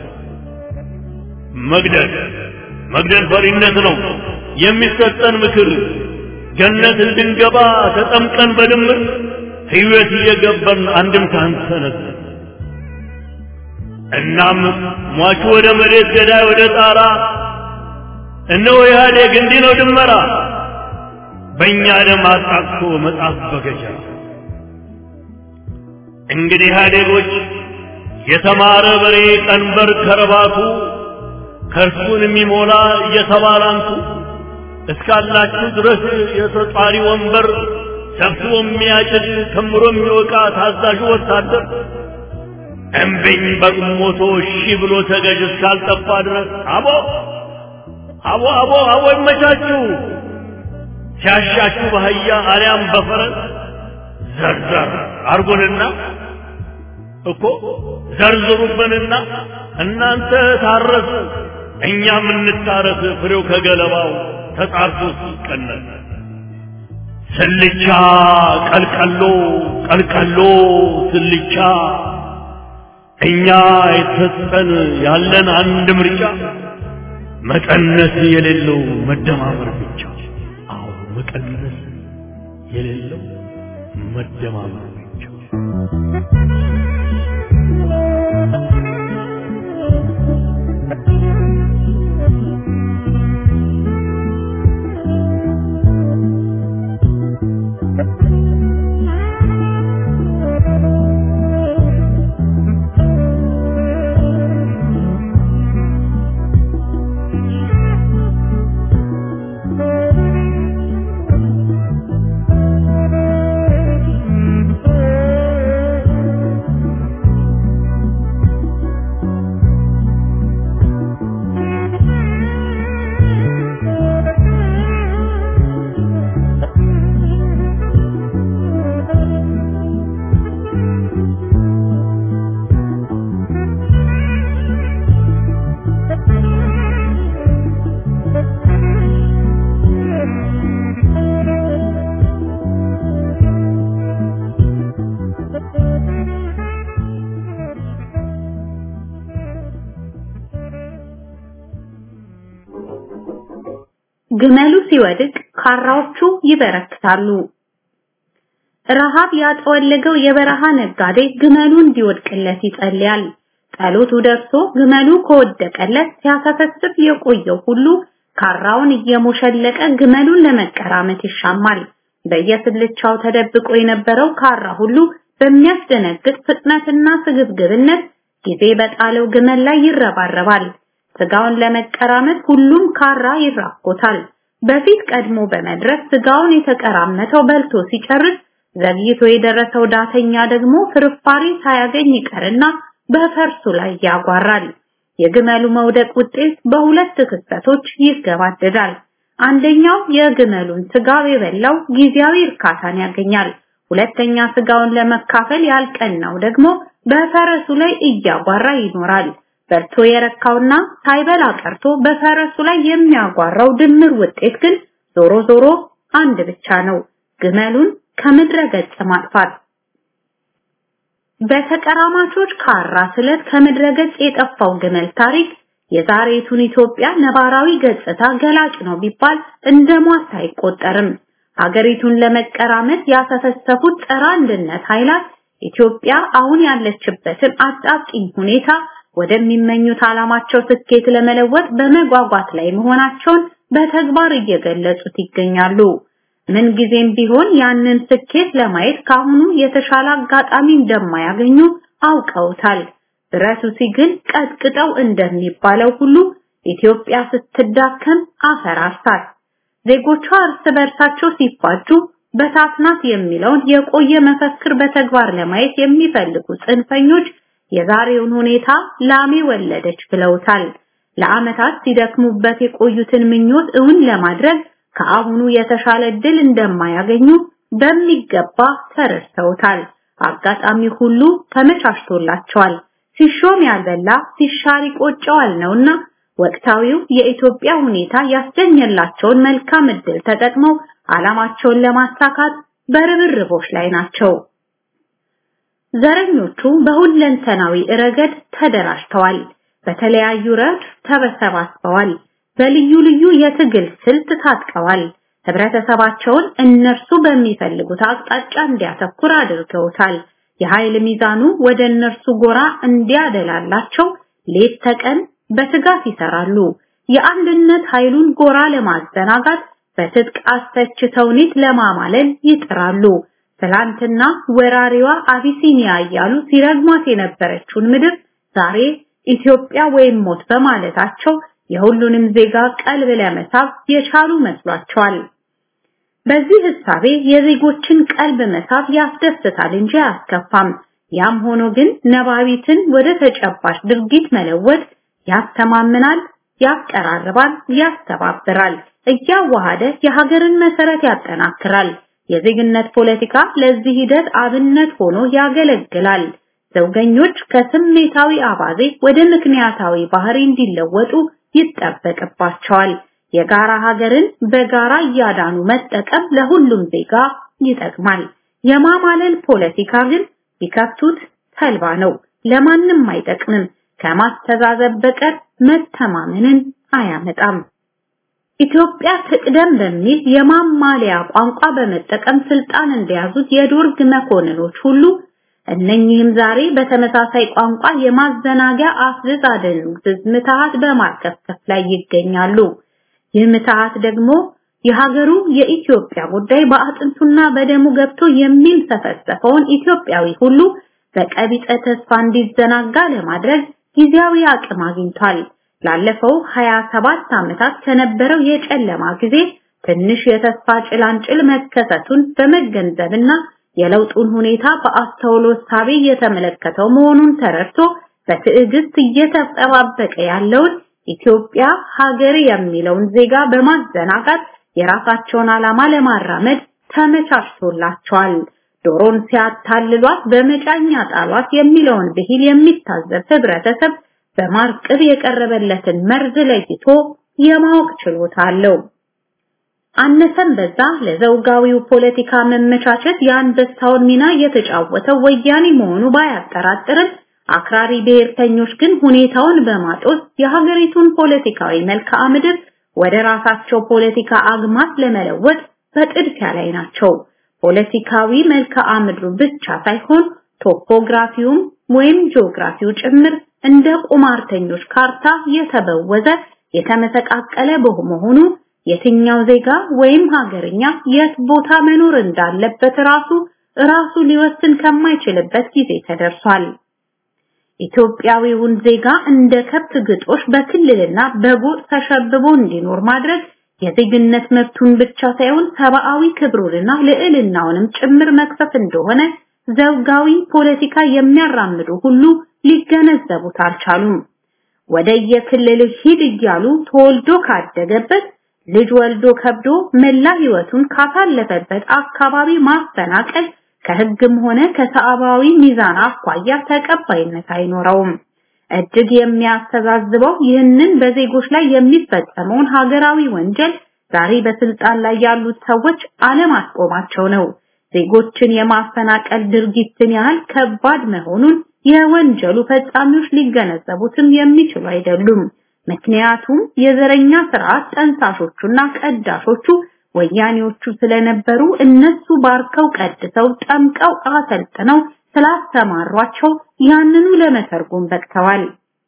መግደል መግደል ፈሪነት ነው የሚሰጠን ምክር ገነት እንድንገባ ተጠምቀን በድምር ሕይወት እየገባን አንድም ሳንሰነዝ እናም ሟቹ ወደ መሬት ገዳይ ወደ ጣራ እነሆ ኢህአዴግ እንዲህ ነው ድመራ በእኛ ደም አጣቅሶ መጽሐፍ በገጀራ እንግዲህ ኢህአዴጎች የተማረ በሬ ቀንበር ከረባቱ ከእርሱን የሚሞላ እየተባላንቱ እስካላችሁ ድረስ የተጧሪ ወንበር ሰብስቦ የሚያጭድ ከምሮ የሚወቃ ታዛዡ ወታደር እምቢኝ በቁሞቶ እሺ ብሎ ተገዥ እስካልጠፋ ድረስ አቦ አቦ አቦ አቦ ይመቻችሁ ሲያሻችሁ በአህያ አሊያም በፈረስ ዘርዘር አርጎንና እኮ ዘርዝሩብንና እናንተ ታረሱ እኛም እንታረስ ፍሬው ከገለባው ተጣርቶ ሲቀነስ ስልቻ ቀልቀሎ ቀልቀሎ ስልቻ እኛ የተሰጠን ያለን አንድ ምርጫ መቀነስ የሌለው መደማመር ብቻ አዎ መቀነስ የሌለው መደማመር ብቻ ግመሉ ሲወድቅ ካራዎቹ ይበረክታሉ። ረሃብ ያጠወለገው የበረሃ ነጋዴ ግመሉ እንዲወድቅለት ይጸልያል። ጸሎቱ ደርሶ ግመሉ ከወደቀለት ሲያሰፈስፍ የቆየው ሁሉ ካራውን እየሞሸለቀ ግመሉን ለመቀራመት ይሻማል። በየስልቻው ተደብቆ የነበረው ካራ ሁሉ በሚያስደነግጥ ፍጥነትና ስግብግብነት ጊዜ በጣለው ግመል ላይ ይረባረባል። ስጋውን ለመቀራመት ሁሉም ካራ ይራኮታል። በፊት ቀድሞ በመድረስ ስጋውን የተቀራመተው በልቶ ሲጨርስ ዘግይቶ የደረሰው ዳተኛ ደግሞ ፍርፋሪ ሳያገኝ ይቀርና በፈርሱ ላይ ያጓራል። የግመሉ መውደቅ ውጤት በሁለት ክስተቶች ይገባደዳል። አንደኛው የግመሉን ስጋ የበላው ጊዜያዊ እርካታን ያገኛል። ሁለተኛ ስጋውን ለመካፈል ያልቀናው ደግሞ በፈረሱ ላይ እያጓራ ይኖራል። በልቶ የረካውና ሳይበላ ቀርቶ በፈረሱ ላይ የሚያጓራው ድምር ውጤት ግን ዞሮ ዞሮ አንድ ብቻ ነው፣ ግመሉን ከምድረ ገጽ ማጥፋት። በተቀራማቾች ካራ ስለት ከምድረ ገጽ የጠፋው ግመል ታሪክ የዛሬቱን ኢትዮጵያ ነባራዊ ገጽታ ገላጭ ነው ቢባል እንደ ሟርት አይቆጠርም። ሀገሪቱን ለመቀራመት ያሰፈሰፉት ጸረ አንድነት ኃይላት ኢትዮጵያ አሁን ያለችበትን አጣብቂኝ ሁኔታ ወደሚመኙት ዓላማቸው ስኬት ለመለወጥ በመጓጓት ላይ መሆናቸውን በተግባር እየገለጹት ይገኛሉ። ምን ጊዜም ቢሆን ያንን ስኬት ለማየት ካሁኑ የተሻለ አጋጣሚ እንደማያገኙ አውቀውታል። ብረቱ ሲግል ቀጥቅጠው እንደሚባለው ሁሉ ኢትዮጵያ ስትዳከም አፈራርሳት። ዜጎቿ እርስ በርሳቸው ሲፋጁ በታትናት የሚለውን የቆየ መፈክር በተግባር ለማየት የሚፈልጉ ጽንፈኞች የዛሬውን ሁኔታ ላሜ ወለደች ብለውታል። ለዓመታት ሲደክሙበት የቆዩትን ምኞት እውን ለማድረግ ከአሁኑ የተሻለ ድል እንደማያገኙ በሚገባ ተረድተውታል። አጋጣሚ ሁሉ ተመቻችቶላቸዋል። ሲሾም ያልበላ ሲሻር ይቆጨዋል ነውና ወቅታዊው የኢትዮጵያ ሁኔታ ያስገኘላቸውን መልካም እድል ተጠቅመው ዓላማቸውን ለማሳካት በርብርቦች ላይ ናቸው። ዘረኞቹ በሁለንተናዊ ረገድ ተደራጅተዋል። በተለያዩ ረድፍ ተሰባስበዋል። በልዩ ልዩ የትግል ስልት ታጥቀዋል። ህብረተሰባቸውን እነርሱ በሚፈልጉት አቅጣጫ እንዲያተኩር አድርገውታል። የኃይል ሚዛኑ ወደ እነርሱ ጎራ እንዲያደላላቸው ሌት ተቀን በትጋት ይሰራሉ። የአንድነት ኃይሉን ጎራ ለማዘናጋት በትጥቅ አስፈች ተውኔት ለማማለል ይጥራሉ። ትላንትና ወራሪዋ አቢሲኒያ እያሉ ሲረግሟት የነበረችውን ምድር ዛሬ ኢትዮጵያ ወይም ሞት በማለታቸው የሁሉንም ዜጋ ቀልብ ለመሳብ የቻሉ መስሏቸዋል። በዚህ ህሳቤ የዜጎችን ቀልብ መሳብ ያስደስታል እንጂ አያስከፋም። ያም ሆኖ ግን ነባቢትን ወደ ተጨባጭ ድርጊት መለወጥ ያስተማምናል፣ ያቀራርባል፣ ያስተባብራል፣ እያዋሃደ የሀገርን መሰረት ያጠናክራል። የዜግነት ፖለቲካ ለዚህ ሂደት አብነት ሆኖ ያገለግላል። ዘውገኞች ከስሜታዊ አባዜ ወደ ምክንያታዊ ባህሪ እንዲለወጡ ይጠበቅባቸዋል። የጋራ ሀገርን በጋራ እያዳኑ መጠቀም ለሁሉም ዜጋ ይጠቅማል። የማማለል ፖለቲካ ግን ቢከፍቱት ተልባ ነው፣ ለማንም አይጠቅምም። ከማስተዛዘብ በቀር መተማመንን አያመጣም። ኢትዮጵያ ትቅደም በሚል የማማለያ ቋንቋ በመጠቀም ስልጣን እንደያዙት የዶርግ መኮንኖች ሁሉ እነኚህም ዛሬ በተመሳሳይ ቋንቋ የማዘናጊያ አፍዝዝ አደንዝዝ ምትሃት በማርከፍከፍ ላይ ይገኛሉ። ይህ ምትሃት ደግሞ የሀገሩ የኢትዮጵያ ጉዳይ በአጥንቱና በደሙ ገብቶ የሚንሰፈሰፈውን ኢትዮጵያዊ ሁሉ በቀቢጸ ተስፋ እንዲዘናጋ ለማድረግ ጊዜያዊ አቅም አግኝቷል። ላለፈው 27 ዓመታት ከነበረው የጨለማ ጊዜ ትንሽ የተስፋ ጭላንጭል መከሰቱን በመገንዘብና የለውጡን ሁኔታ በአስተውሎት ሳቢ እየተመለከተው መሆኑን ተረድቶ በትዕግስት እየተጠባበቀ ያለውን ኢትዮጵያ ሀገር የሚለውን ዜጋ በማዘናጋት የራሳቸውን ዓላማ ለማራመድ ተመቻችቶላቸዋል። ዶሮን ሲያታልሏት በመጫኛ ጣሏት የሚለውን ብሂል የሚታዘብ ህብረተሰብ በማርቅብ የቀረበለትን መርዝ ለይቶ የማወቅ ችሎታ አለው። አነሰም በዛ ለዘውጋዊው ፖለቲካ መመቻቸት የአንበሳውን ሚና የተጫወተው ወያኔ መሆኑ ባያጠራጥርም አክራሪ ብሔርተኞች ግን ሁኔታውን በማጦስ የሀገሪቱን ፖለቲካዊ መልክዓ ምድር ወደ ራሳቸው ፖለቲካ አግማት ለመለወጥ በጥድፊያ ላይ ናቸው። ፖለቲካዊ መልክዓ ምድሩ ብቻ ሳይሆን ቶፖግራፊውም ወይም ጂኦግራፊው ጭምር እንደ ቁማርተኞች ካርታ የተበወዘ የተመሰቃቀለ በመሆኑ የትኛው ዜጋ ወይም ሀገርኛ የት ቦታ መኖር እንዳለበት ራሱ ራሱ ሊወስን ከማይችልበት ጊዜ ተደርሷል። ኢትዮጵያዊውን ዜጋ እንደ ከብት ግጦሽ በክልልና በጎጥ ተሸብቦ እንዲኖር ማድረግ የዜግነት መብቱን ብቻ ሳይሆን ሰብአዊ ክብሩንና ልዕልናውንም ጭምር መክፈፍ እንደሆነ ዘውጋዊ ፖለቲካ የሚያራምዱ ሁሉ ሊገነዘቡት አልቻሉም። ወደ የክልል ሂድ እያሉ ተወልዶ ካደገበት ልጅ ወልዶ ከብዶ መላ ህይወቱን ካሳለፈበት አካባቢ ማፈናቀል ከህግም ሆነ ከሰብአዊ ሚዛን አኳያ ተቀባይነት አይኖረውም። እጅግ የሚያስተዛዝበው ይህንን በዜጎች ላይ የሚፈጸመውን ሀገራዊ ወንጀል ዛሬ በስልጣን ላይ ያሉት ሰዎች አለማስቆማቸው ነው። ዜጎችን የማፈናቀል ድርጊትን ያህል ከባድ መሆኑን የወንጀሉ ፈጻሚዎች ሊገነዘቡትም የሚችሉ አይደሉም። ምክንያቱም የዘረኛ ስርዓት ጠንሳሾቹና ቀዳሾቹ ወያኔዎቹ ስለነበሩ እነሱ ባርከው ቀድሰው ጠምቀው አሰልጥነው ስላስተማሯቸው ያንኑ ለመተርጎም በቅተዋል።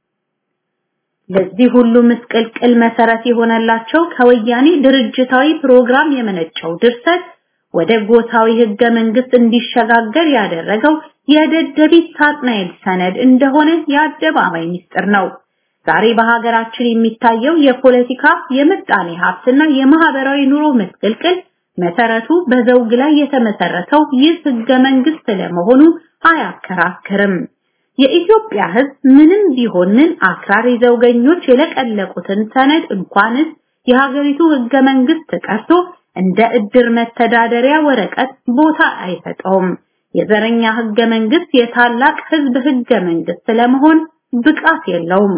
ለዚህ ሁሉ ምስቅልቅል መሰረት የሆነላቸው ከወያኔ ድርጅታዊ ፕሮግራም የመነጨው ድርሰት ወደ ጎሳዊ ህገ መንግስት እንዲሸጋገር ያደረገው የደደቢት ሳጥናኤል ሰነድ እንደሆነ የአደባባይ ምስጢር ነው። ዛሬ በሀገራችን የሚታየው የፖለቲካ የምጣኔ ሀብትና የማህበራዊ ኑሮ ምስቅልቅል መሰረቱ በዘውግ ላይ የተመሰረተው ይህ ህገ መንግስት ለመሆኑ አያከራክርም። የኢትዮጵያ ህዝብ ምንም ቢሆን ምን አክራሪ ዘውገኞች የለቀለቁትን ሰነድ እንኳንስ የሀገሪቱ ህገ መንግስት ቀርቶ እንደ እድር መተዳደሪያ ወረቀት ቦታ አይሰጠውም። የዘረኛ ህገ መንግስት የታላቅ ህዝብ ህገ መንግስት ለመሆን ብቃት የለውም።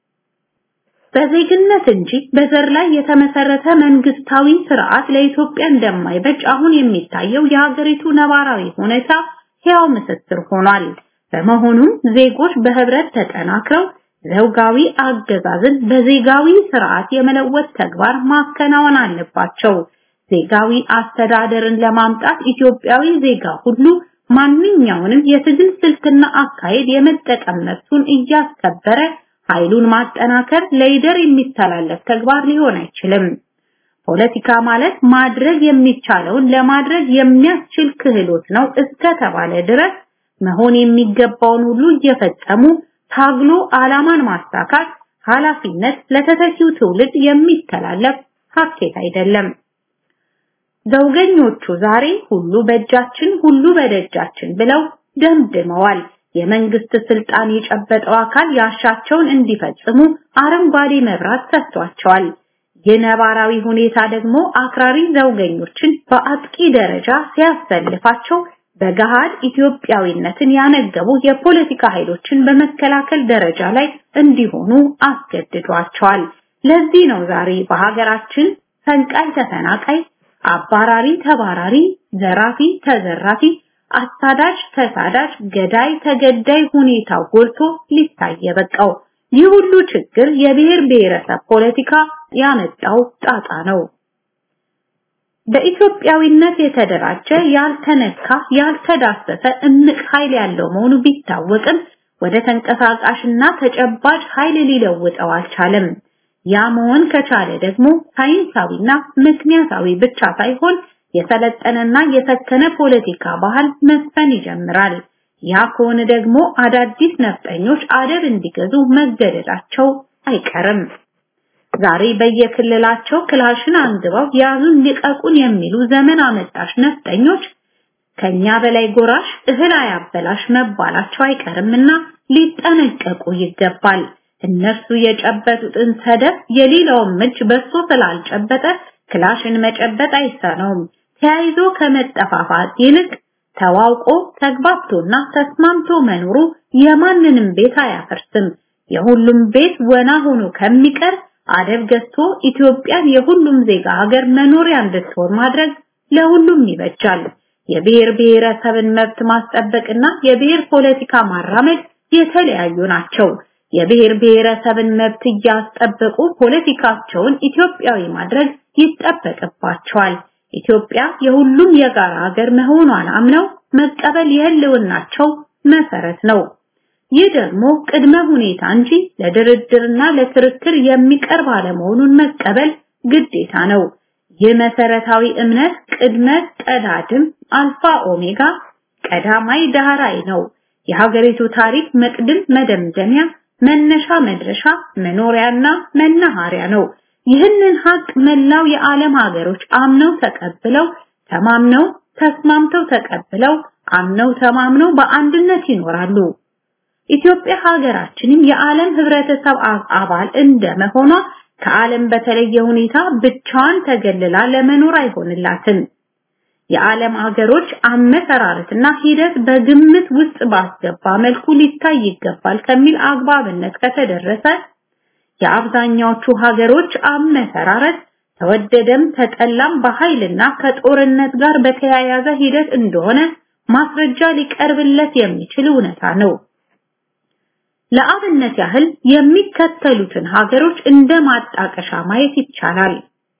በዜግነት እንጂ በዘር ላይ የተመሰረተ መንግስታዊ ስርዓት ለኢትዮጵያ እንደማይበጅ አሁን የሚታየው የሀገሪቱ ነባራዊ ሁኔታ ሕያው ምስክር ሆኗል። በመሆኑም ዜጎች በህብረት ተጠናክረው ዘውጋዊ አገዛዝን በዜጋዊ ስርዓት የመለወጥ ተግባር ማከናወን አለባቸው። ዜጋዊ አስተዳደርን ለማምጣት ኢትዮጵያዊ ዜጋ ሁሉ ማንኛውንም የትግል ስልትና አካሄድ የመጠቀም መብቱን እያስከበረ ኃይሉን ማጠናከር ለይደር የሚተላለፍ ተግባር ሊሆን አይችልም። ፖለቲካ ማለት ማድረግ የሚቻለውን ለማድረግ የሚያስችል ክህሎት ነው እስከተባለ ድረስ መሆን የሚገባውን ሁሉ እየፈጸሙ ታግሎ ዓላማን ማሳካት ኃላፊነት ለተተኪው ትውልድ የሚተላለፍ ሀኬት አይደለም። ዘውገኞቹ ዛሬ ሁሉ በእጃችን ሁሉ በደጃችን ብለው ደምድመዋል። የመንግስት ስልጣን የጨበጠው አካል ያሻቸውን እንዲፈጽሙ አረንጓዴ መብራት ሰጥቷቸዋል። የነባራዊ ሁኔታ ደግሞ አክራሪ ዘውገኞችን በአጥቂ ደረጃ ሲያሰልፋቸው በገሃድ ኢትዮጵያዊነትን ያነገቡ የፖለቲካ ኃይሎችን በመከላከል ደረጃ ላይ እንዲሆኑ አስገድዷቸዋል። ለዚህ ነው ዛሬ በሀገራችን ፈንቃይ ተፈናቃይ፣ አባራሪ ተባራሪ፣ ዘራፊ ተዘራፊ፣ አሳዳጅ ተሳዳጅ፣ ገዳይ ተገዳይ ሁኔታው ጎልቶ ሊታይ የበቃው። ይህ ሁሉ ችግር የብሔር ብሔረሰብ ፖለቲካ ያመጣው ጣጣ ነው። በኢትዮጵያዊነት የተደራጀ ያልተነካ ያልተዳሰሰ እምቅ ኃይል ያለው መሆኑ ቢታወቅም ወደ ተንቀሳቃሽና ተጨባጭ ኃይል ሊለውጠው አልቻለም። ያ መሆን ከቻለ ደግሞ ሳይንሳዊና ምክንያታዊ ብቻ ሳይሆን የሰለጠነና የሰከነ ፖለቲካ ባህል መስፈን ይጀምራል። ያ ከሆነ ደግሞ አዳዲስ ነፍጠኞች አደብ እንዲገዙ መገደዳቸው አይቀርም። ዛሬ በየክልላቸው ክላሽን አንግበው ያዙን ልቀቁን የሚሉ ዘመን አመጣሽ ነፍጠኞች ከኛ በላይ ጎራሽ እህል አያበላሽ መባላቸው አይቀርምና ሊጠነቀቁ ይገባል። እነርሱ የጨበጡትን ሰደፍ የሌላውም እጅ በሶ ስላልጨበጠ ክላሽን መጨበጥ አይሳነውም። ተያይዞ ከመጠፋፋት ይልቅ ተዋውቆ ተግባብቶና ተስማምቶ መኖሩ የማንንም ቤት አያፈርስም። የሁሉም ቤት ወና ሆኖ ከሚቀር አደብ ገዝቶ ኢትዮጵያን የሁሉም ዜጋ ሀገር መኖሪያ እንድትሆን ማድረግ ለሁሉም ይበጃል። የብሔር ብሔረሰብን መብት ማስጠበቅና የብሔር ፖለቲካ ማራመድ የተለያዩ ናቸው። የብሔር ብሔረሰብን መብት እያስጠበቁ ፖለቲካቸውን ኢትዮጵያዊ ማድረግ ይጠበቅባቸዋል። ኢትዮጵያ የሁሉም የጋራ ሀገር መሆኗን አምነው መቀበል የህልውናቸው መሰረት ነው። ይህ ደግሞ ቅድመ ሁኔታ እንጂ ለድርድርና ለክርክር የሚቀርብ አለመሆኑን መቀበል ግዴታ ነው። ይህ መሰረታዊ እምነት ቅድመ ቀዳድም አልፋ ኦሜጋ ቀዳማይ ዳህራይ ነው። የሀገሪቱ ታሪክ መቅድም መደምደሚያ መነሻ መድረሻ መኖሪያና መናኸሪያ ነው። ይህንን ሀቅ መላው የዓለም ሀገሮች አምነው ተቀብለው ተማምነው ተስማምተው ተቀብለው አምነው ተማምነው በአንድነት ይኖራሉ። ኢትዮጵያ ሀገራችንም የዓለም ህብረተሰብ አባል እንደመሆኗ ከዓለም በተለየ ሁኔታ ብቻዋን ተገልላ ለመኖር አይሆንላትም። የዓለም ሀገሮች አመሰራረትና ሂደት በግምት ውስጥ ባስገባ መልኩ ሊታይ ይገባል ከሚል አግባብነት ከተደረሰ የአብዛኛዎቹ ሀገሮች አመሰራረት ተወደደም ተጠላም በኃይልና ከጦርነት ጋር በተያያዘ ሂደት እንደሆነ ማስረጃ ሊቀርብለት የሚችል እውነታ ነው። ለአብነት ያህል የሚከተሉትን ሀገሮች እንደ ማጣቀሻ ማየት ይቻላል።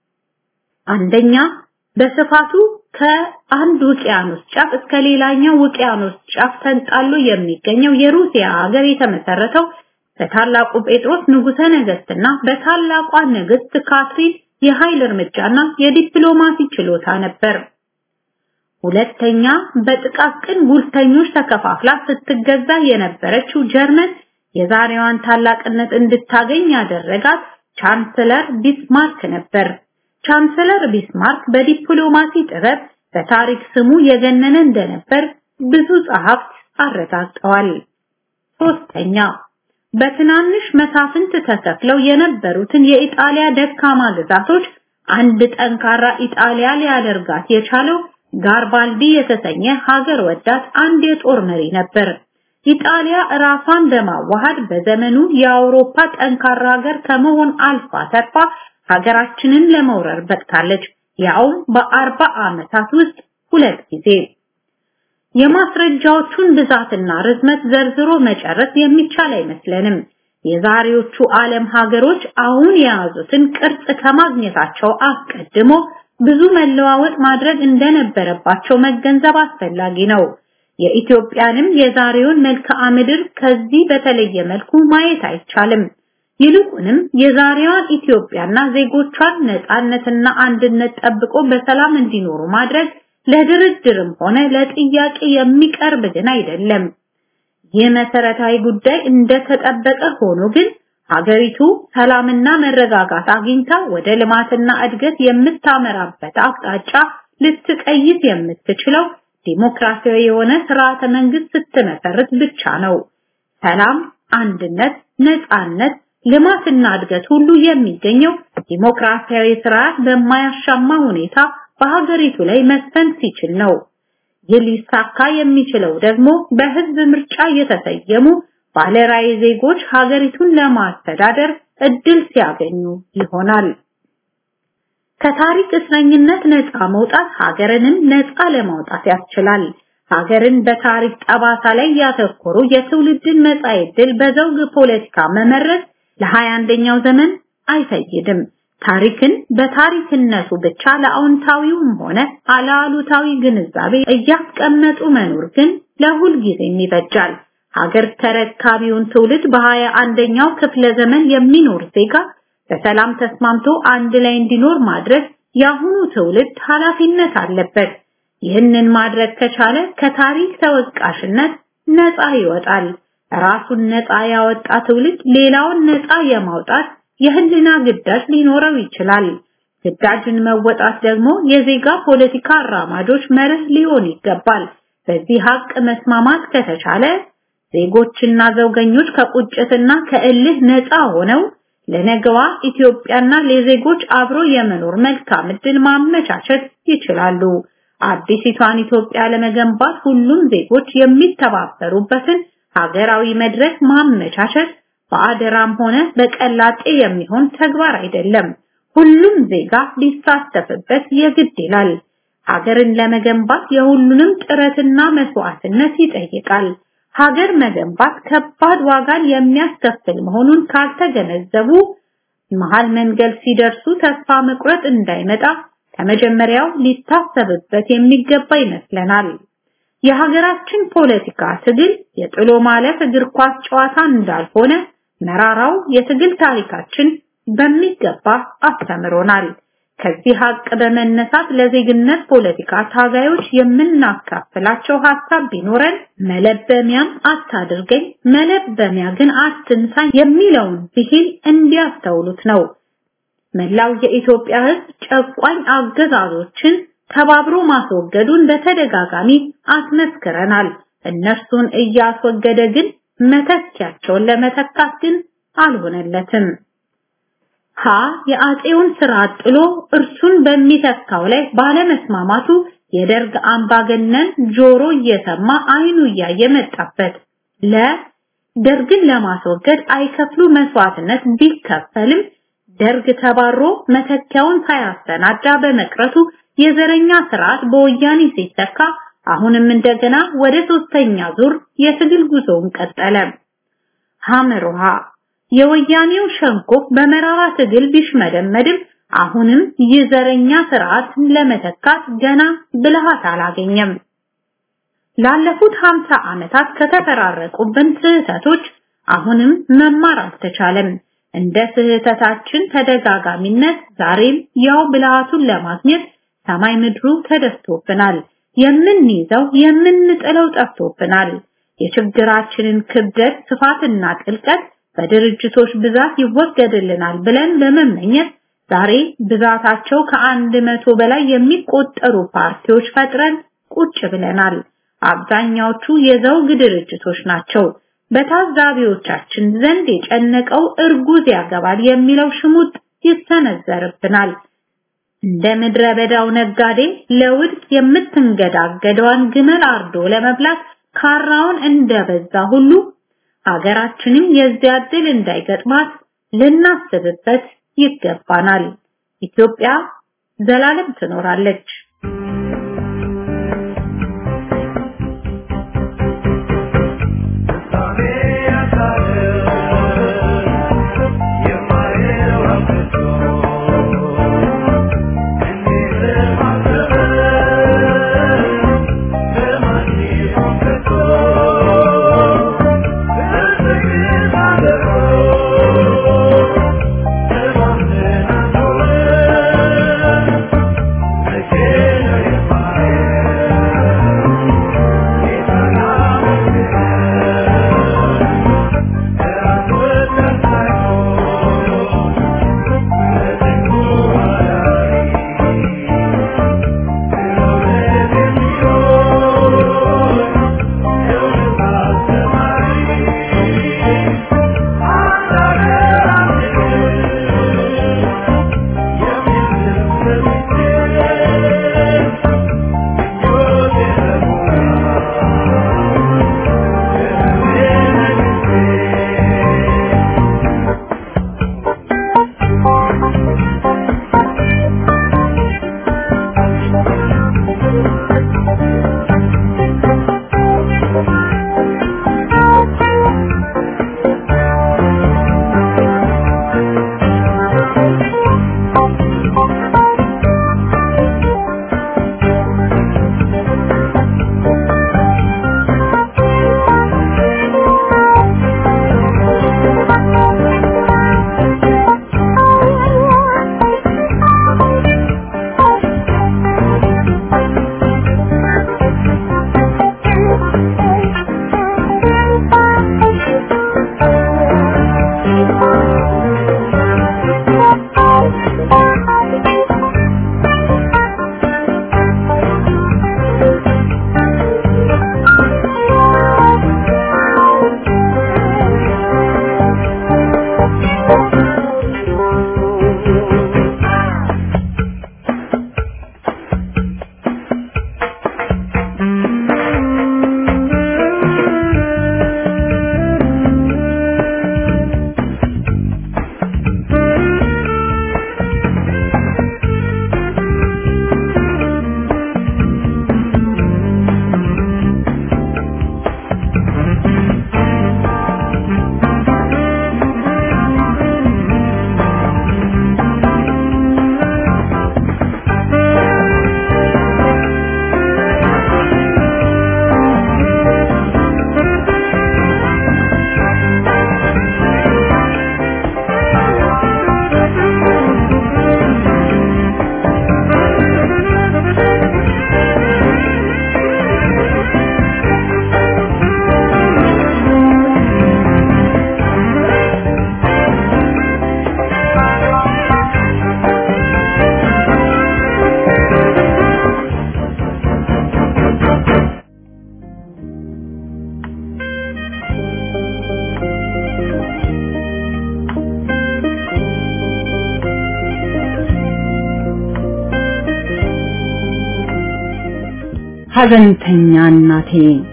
አንደኛ በስፋቱ ከአንድ ውቅያኖስ ጫፍ እስከ ሌላኛው ውቅያኖስ ጫፍ ተንጣሎ የሚገኘው የሩሲያ ሀገር የተመሰረተው በታላቁ ጴጥሮስ ንጉሠ ነገስትና በታላቋ ንግስት ካትሪን የኃይል እርምጃና የዲፕሎማሲ ችሎታ ነበር። ሁለተኛ በጥቃቅን ጉልተኞች ተከፋፍላ ስትገዛ የነበረችው ጀርመን የዛሬዋን ታላቅነት እንድታገኝ ያደረጋት ቻንስለር ቢስማርክ ነበር። ቻንስለር ቢስማርክ በዲፕሎማሲ ጥበብ በታሪክ ስሙ የገነነ እንደነበር ብዙ ጸሐፍት አረጋግጠዋል። ሶስተኛ በትናንሽ መሳፍንት ተከፍለው የነበሩትን የኢጣሊያ ደካማ ግዛቶች አንድ ጠንካራ ኢጣሊያ ሊያደርጋት የቻለው ጋርባልዲ የተሰኘ ሀገር ወዳድ አንድ የጦር መሪ ነበር። ኢጣሊያ ራሷን በማዋሃድ በዘመኑ የአውሮፓ ጠንካራ ሀገር ከመሆን አልፋ ተርፋ ሀገራችንን ለመውረር በቅታለች። ያውም በአርባ ዓመታት ውስጥ ሁለት ጊዜ። የማስረጃዎቹን ብዛትና ርዝመት ዘርዝሮ መጨረስ የሚቻል አይመስለንም። የዛሬዎቹ ዓለም ሀገሮች አሁን የያዙትን ቅርጽ ከማግኘታቸው አስቀድሞ ብዙ መለዋወጥ ማድረግ እንደነበረባቸው መገንዘብ አስፈላጊ ነው። የኢትዮጵያንም የዛሬውን መልክዓ ምድር ከዚህ በተለየ መልኩ ማየት አይቻልም። ይልቁንም የዛሬዋን ኢትዮጵያና ዜጎቿን ነፃነትና አንድነት ጠብቆ በሰላም እንዲኖሩ ማድረግ ለድርድርም ሆነ ለጥያቄ የሚቀርብ ግን አይደለም። ይህ መሰረታዊ ጉዳይ እንደተጠበቀ ሆኖ ግን ሀገሪቱ ሰላምና መረጋጋት አግኝታ ወደ ልማትና እድገት የምታመራበት አቅጣጫ ልትቀይስ የምትችለው ዲሞክራሲያዊ የሆነ ስርዓተ መንግስት ስትመሰርት ብቻ ነው። ሰላም፣ አንድነት፣ ነፃነት፣ ልማትና እድገት ሁሉ የሚገኘው ዲሞክራሲያዊ ስርዓት በማያሻማ ሁኔታ በሀገሪቱ ላይ መስፈን ሲችል ነው። ይህ ሊሳካ የሚችለው ደግሞ በህዝብ ምርጫ የተሰየሙ ባለራዕይ ዜጎች ሀገሪቱን ለማስተዳደር እድል ሲያገኙ ይሆናል። ከታሪክ እስረኝነት ነፃ መውጣት ሀገርንም ነፃ ለማውጣት ያስችላል። ሀገርን በታሪክ ጠባሳ ላይ ያተኮሩ የትውልድን መጻኢ ዕድል በዘውግ ፖለቲካ መመረዝ ለሀያ አንደኛው ዘመን አይፈይድም። ታሪክን በታሪክነቱ ብቻ ለአዎንታዊውም ሆነ አለአሉታዊ ግንዛቤ እያስቀመጡ መኖር ግን ለሁል ጊዜም ይበጃል። ሀገር ተረካቢውን ትውልድ በሀያ አንደኛው ክፍለ ዘመን የሚኖር ዜጋ በሰላም ተስማምቶ አንድ ላይ እንዲኖር ማድረግ የአሁኑ ትውልድ ኃላፊነት አለበት። ይህንን ማድረግ ከቻለ ከታሪክ ተወቃሽነት ነፃ ይወጣል። ራሱን ነፃ ያወጣ ትውልድ ሌላውን ነፃ የማውጣት የህልና ግዳጅ ሊኖረው ይችላል። ግዳጅን መወጣት ደግሞ የዜጋ ፖለቲካ አራማጆች መርህ ሊሆን ይገባል። በዚህ ሀቅ መስማማት ከተቻለ ዜጎችና ዘውገኞች ከቁጭትና ከእልህ ነፃ ሆነው ለነገዋ ኢትዮጵያና ለዜጎች አብሮ የመኖር መልካም ዕድል ማመቻቸት ይችላሉ። አዲሲቷን ኢትዮጵያ ለመገንባት ሁሉም ዜጎች የሚተባበሩበትን ሀገራዊ መድረክ ማመቻቸት በአደራም ሆነ በቀላጤ የሚሆን ተግባር አይደለም። ሁሉም ዜጋ ሊሳተፍበት የግድ ይላል። ሀገርን ለመገንባት የሁሉንም ጥረትና መስዋዕትነት ይጠይቃል። ሀገር መገንባት ከባድ ዋጋን የሚያስከፍል መሆኑን ካልተገነዘቡ መሃል መንገድ ሲደርሱ ተስፋ መቁረጥ እንዳይመጣ ከመጀመሪያው ሊታሰብበት የሚገባ ይመስለናል። የሀገራችን ፖለቲካ ትግል የጥሎ ማለፍ እግር ኳስ ጨዋታ እንዳልሆነ መራራው የትግል ታሪካችን በሚገባ አስተምሮናል። ከዚህ ሀቅ በመነሳት ለዜግነት ፖለቲካ ታጋዮች የምናካፍላቸው ሀሳብ ቢኖረን መለበሚያም አታድርገኝ መለበሚያ ግን አትንሳኝ የሚለውን ብሂል እንዲያስተውሉት ነው። መላው የኢትዮጵያ ሕዝብ ጨቋኝ አገዛዞችን ተባብሮ ማስወገዱን በተደጋጋሚ አስመስክረናል። እነርሱን እያስወገደ ግን መተኪያቸውን ለመተካት ግን አልሆነለትም። ሀ የአጼውን ስርዓት ጥሎ እርሱን በሚተካው ላይ ባለመስማማቱ የደርግ አምባገነን ጆሮ እየሰማ አይኑ እያየ መጣበት። ለ ደርግን ለማስወገድ አይከፍሉ መስዋዕትነት ቢከፈልም ደርግ ተባሮ መተኪያውን ሳያሰናዳ በመቅረቱ የዘረኛ ስርዓት በወያኔ ሲተካ አሁንም እንደገና ወደ ሶስተኛ ዙር የትግል ጉዞውን ቀጠለ። ሐመሩሃ የወያኔው ሸንኮፍ በመራራ ትግል ቢሽመደመድም አሁንም የዘረኛ ስርዓትን ለመተካት ገና ብልሃት አላገኘም። ላለፉት 50 ዓመታት ከተፈራረቁብን ስህተቶች አሁንም መማር አልተቻለም። እንደ ስህተታችን ተደጋጋሚነት ዛሬም ያው ብልሃቱን ለማግኘት ሰማይ ምድሩ ተደፍቶብናል። የምንይዘው የምንጥለው ጠፍቶብናል። የችግራችንን ክብደት ስፋትና ጥልቀት በድርጅቶች ብዛት ይወገድልናል ብለን በመመኘት ዛሬ ብዛታቸው ከአንድ መቶ በላይ የሚቆጠሩ ፓርቲዎች ፈጥረን ቁጭ ብለናል። አብዛኛዎቹ የዘውግ ድርጅቶች ናቸው። በታዛቢዎቻችን ዘንድ የጨነቀው እርጉዝ ያገባል የሚለው ሽሙጥ ይሰነዘርብናል። እንደ ምድረ በዳው ነጋዴ ለውድቅ የምትንገዳገደዋን ግመል አርዶ ለመብላት ካራውን እንደበዛ ሁሉ ሀገራችንም የዚያ ዕድል እንዳይገጥማት ልናስብበት ይገባናል። ኢትዮጵያ ዘላለም ትኖራለች። I ሐዘንተኛ እናቴ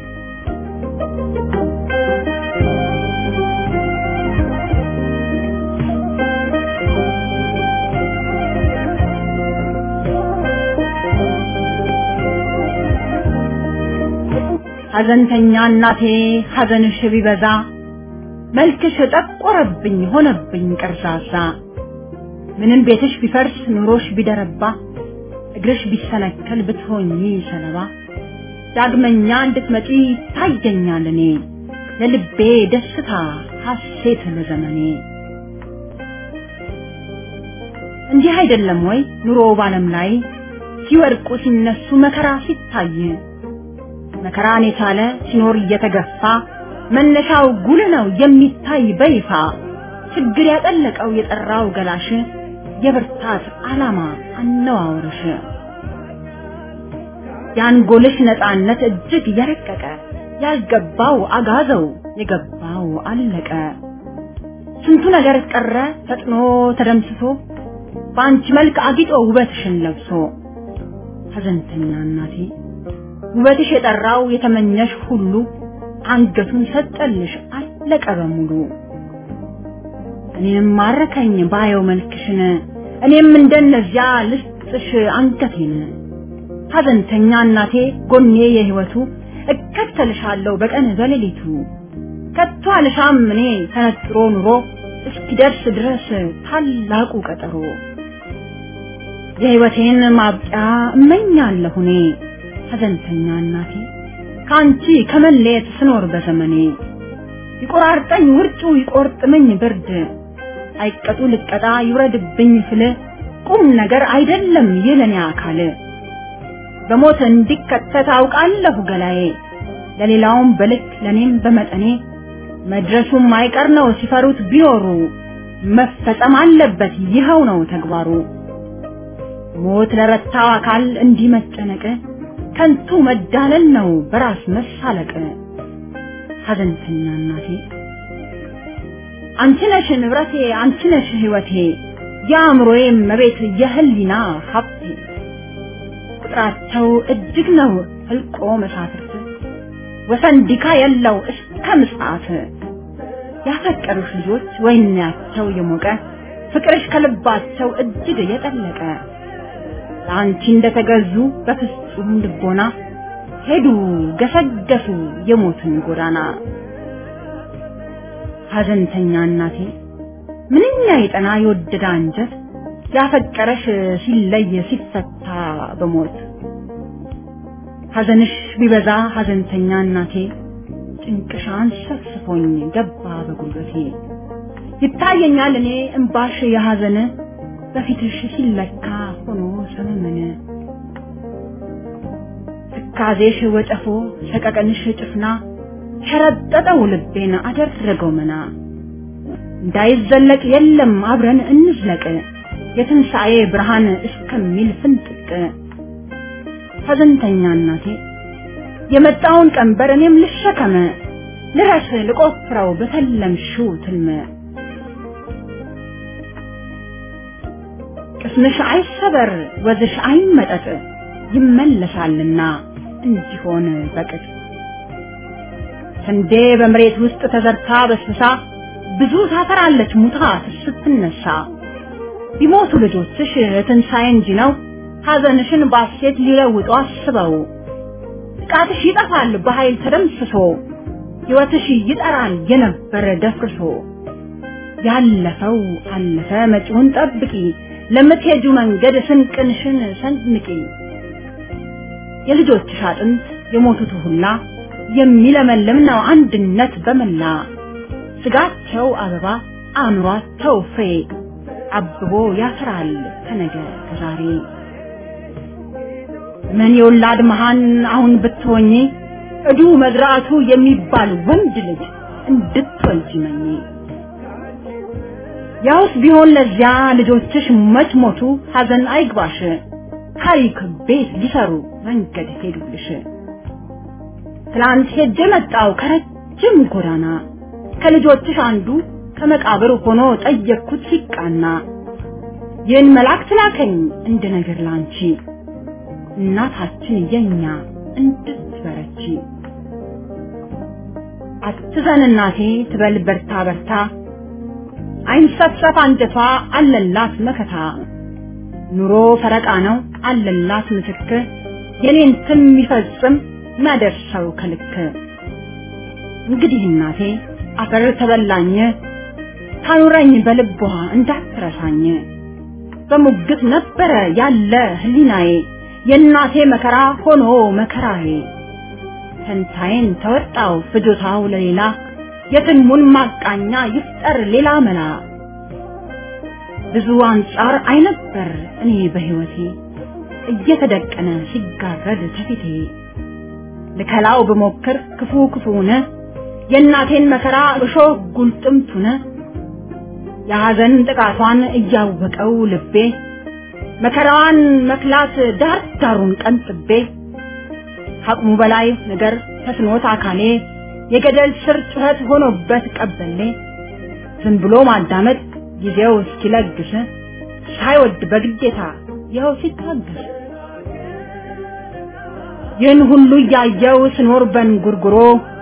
ሐዘንተኛ እናቴ ሐዘንሽ ቢበዛ መልክሽ ጠቆረብኝ ሆነብኝ ቀርዛዛ ምንም ቤትሽ ቢፈርስ ኑሮሽ ቢደረባ እግርሽ ቢሰነከል ብትሆኚ ሰለባ ዳግመኛ እንድትመጪ ታየኛል እኔ ለልቤ ደስታ ሐሴት ለዘመኔ እንዲህ አይደለም ወይ ኑሮ ባለም ላይ ሲወድቁ ሲነሱ መከራ ሲታይ መከራን የቻለ ሲኖር እየተገፋ መነሻው ጉልህ ነው የሚታይ በይፋ ችግር ያጠለቀው የጠራው ገላሽ የብርታት ዓላማ አነዋወርሽ የአንጎልሽ ነፃነት እጅግ የረቀቀ ያልገባው አጋዘው የገባው አለቀ ስንቱ ነገር ቀረ ፈጥኖ ተደምስሶ በአንቺ መልክ አጊጦ ውበትሽን ለብሶ ሐዘንተኛ እናቴ ውበትሽ የጠራው የተመኘሽ ሁሉ አንገቱን ሰጠልሽ አለቀ በሙሉ እኔም ማረከኝ ባየው መልክሽን እኔም እንደነዚያ ልስጥሽ አንገቴን ሐዘንተኛ እናቴ ጎኔ የህይወቱ እከተልሻለሁ በቀን በሌሊቱ ከቶ አልሻም እኔ ተነጥሮ ኑሮ እስኪደርስ ድረስ ታላቁ ቀጠሮ የህይወቴን ማብቂያ እመኛለሁ እኔ ሐዘንተኛ እናቴ ከአንቺ ከመለየት ስኖር በዘመኔ ይቆራርጠኝ ውርጩ ይቆርጥመኝ ብርድ አይቀጡ ልቀጣ ይውረድብኝ ስል ቁም ነገር አይደለም ይለኔ አካል በሞት እንዲከተት አውቃለሁ ገላዬ ለሌላውም በልክ ለኔም በመጠኔ መድረሱም አይቀር ነው ሲፈሩት ቢኖሩ መፈጸም አለበት ይኸው ነው ተግባሩ ሞት ለረታው አካል እንዲህ መጨነቅ ከንቱ መዳለል ነው በራስ መሳለቅ ሐዘንተኛ እናቴ አንቺ ነሽ ንብረቴ አንቺ ነሽ ህይወቴ የአእምሮዬ መቤት የህሊና ሀብቴ ቁጥራቸው እጅግ ነው ህልቆ መሳፍርት ወሰን ዲካ የለው እስከ ምጽአት ያፈቀሩሽ ልጆች ወይናቸው የሞቀ ፍቅርሽ ከልባቸው እጅግ የጠለቀ ለአንቺ እንደተገዙ በፍጹም ልቦና ሄዱ ገሰገሱ የሞትን ጎዳና ሐዘንተኛ እናቴ ምንኛ የጠና የወደደ አንጀት ያፈቀረሽ ሲለይ ሲፈታ በሞት ሐዘንሽ ቢበዛ ሐዘንተኛ እናቴ ጭንቅሻን ሰፍስፎኝ ገባ በጉልበቴ ይታየኛል እኔ እምባሽ የሐዘን በፊትሽ ሲለካ ሆኖ ሰመመነ ትካዜሽ ወጨፎ ሰቀቀንሽ ጭፍና ሸረጠጠው ልቤን አደረገው መና እንዳይዘለቅ የለም አብረን እንዝለቅ የትንሣኤ ብርሃን እስከሚል ፍንጥቅ ሐዘንተኛ እናቴ የመጣውን ቀንበር እኔም ልሸከመ ልረስ ልቆፍረው በተለምሽው ትልመ ቅስምሽ አይሰበር ወዝሽ አይመጠጥ ይመለሳልና እንዲሆን በቅጥ ስንዴ በመሬት ውስጥ ተዘርታ በስብሳ ብዙ ታፈራለች ሙታ ስትነሳ ቢሞቱ ልጆችሽ ትንሣኤ እንጂ ነው ሐዘንሽን ባሴት ሊለውጡ አስበው ጥቃትሽ ይጠፋል በኃይል ተደምስሶ ሕይወትሽ ይጠራል የነበረ ደፍርሶ ያለፈው አለፈ መጪውን ጠብቂ ለምትሄጁ መንገድ ስንቅንሽን ሰንምቂ የልጆችሽ አጥንት የሞቱት ሁላ የሚለመልም ነው አንድነት በመላ ስጋቸው አበባ አእምሯቸው ፍሬ አብቦ ያፈራል ከነገ ከዛሬ ምን የወላድ መሃን አሁን ብትሆኚ እዱ መዝራቱ የሚባል ወንድ ልጅ እንድትወልጂ መኝ ያውስ ቢሆን ለዚያ ልጆችሽ መች ሞቱ ሐዘን አይግባሽ ታሪክ ቤት ሊሰሩ መንገድ ሄዱልሽ ትላንት ሄጄ መጣው ከረጅም ጎዳና ከልጆችሽ አንዱ ከመቃብር ሆኖ ጠየቅኩት ሲቃና ይህን መልአክ ላከኝ እንደ ነገር ላንቺ እናታችን የኛ እንድትበረቺ አትዘን እናቴ ትበል በርታ በርታ አይንሰፍሰፍ አንጀቷ አለላት መከታ ኑሮ ፈረቃ ነው አለላት ምትክ የኔን ስም የሚፈጽም ማደርሰው ከልክ እንግዲህ እናቴ አፈር ተበላኝ ታኑረኝ በልቧ እንዳትረሳኝ በሙግት ነበረ ያለ ህሊናዬ የእናቴ መከራ ሆኖ መከራዬ ፈንታዬን ተወጣው ፍጆታው ለሌላ የትልሙን ማቃኛ ይፍጠር ሌላ መላ ብዙ አንጻር አይነበር እኔ በህይወቴ እየተደቀነ ሲጋረድ ከፊቴ ልከላው ብሞክር ክፉ ክፉነ የእናቴን መከራ እሾህ ጉልጥምቱነ የሐዘን ጥቃቷን እያወቀው ልቤ መከራዋን መክላት ዳር ዳሩን ቀንጥቤ ከአቅሙ በላይ ነገር ተስኖት አካሌ የገደል ስር ጩኸት ሆኖበት ቀበሌ ዝም ብሎ ማዳመጥ ጊዜው እስኪለግስ ሳይወድ በግዴታ ይኸው ሲታገስ ይህን ሁሉ እያየው ስኖር በንጉርጉሮ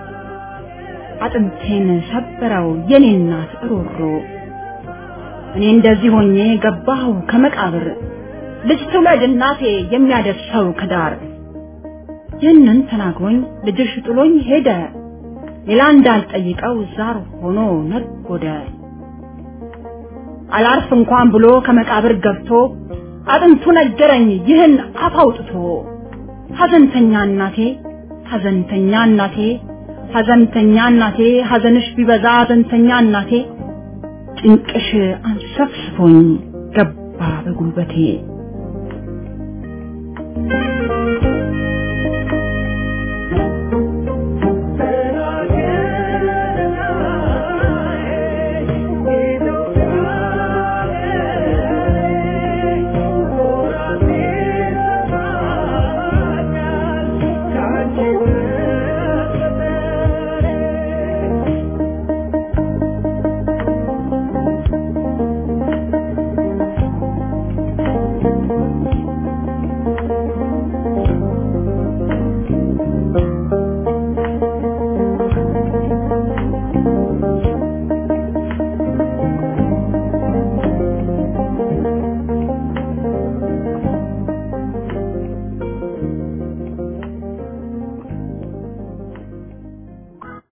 አጥንቴን ሰበረው የኔ እናት ሮሮ እኔ እንደዚህ ሆኜ ገባሁ ከመቃብር ልጅ ትውለድ እናቴ የሚያደርሰው ከዳር ይህንን ተናግሮኝ ልጅሽ ጥሎኝ ሄደ ሌላ እንዳልጠይቀው ዛር ሆኖ ነጎደ አላርፍ እንኳን ብሎ ከመቃብር ገብቶ አጥንቱ ነገረኝ ይህን አፍ አውጥቶ ሐዘንተኛ እናቴ ሐዘንተኛ እናቴ ሐዘንተኛ እናቴ ሐዘንሽ ቢበዛ ሐዘንተኛ እናቴ ጭንቅሽ አንሰፍስፎኝ ገባ በጉልበቴ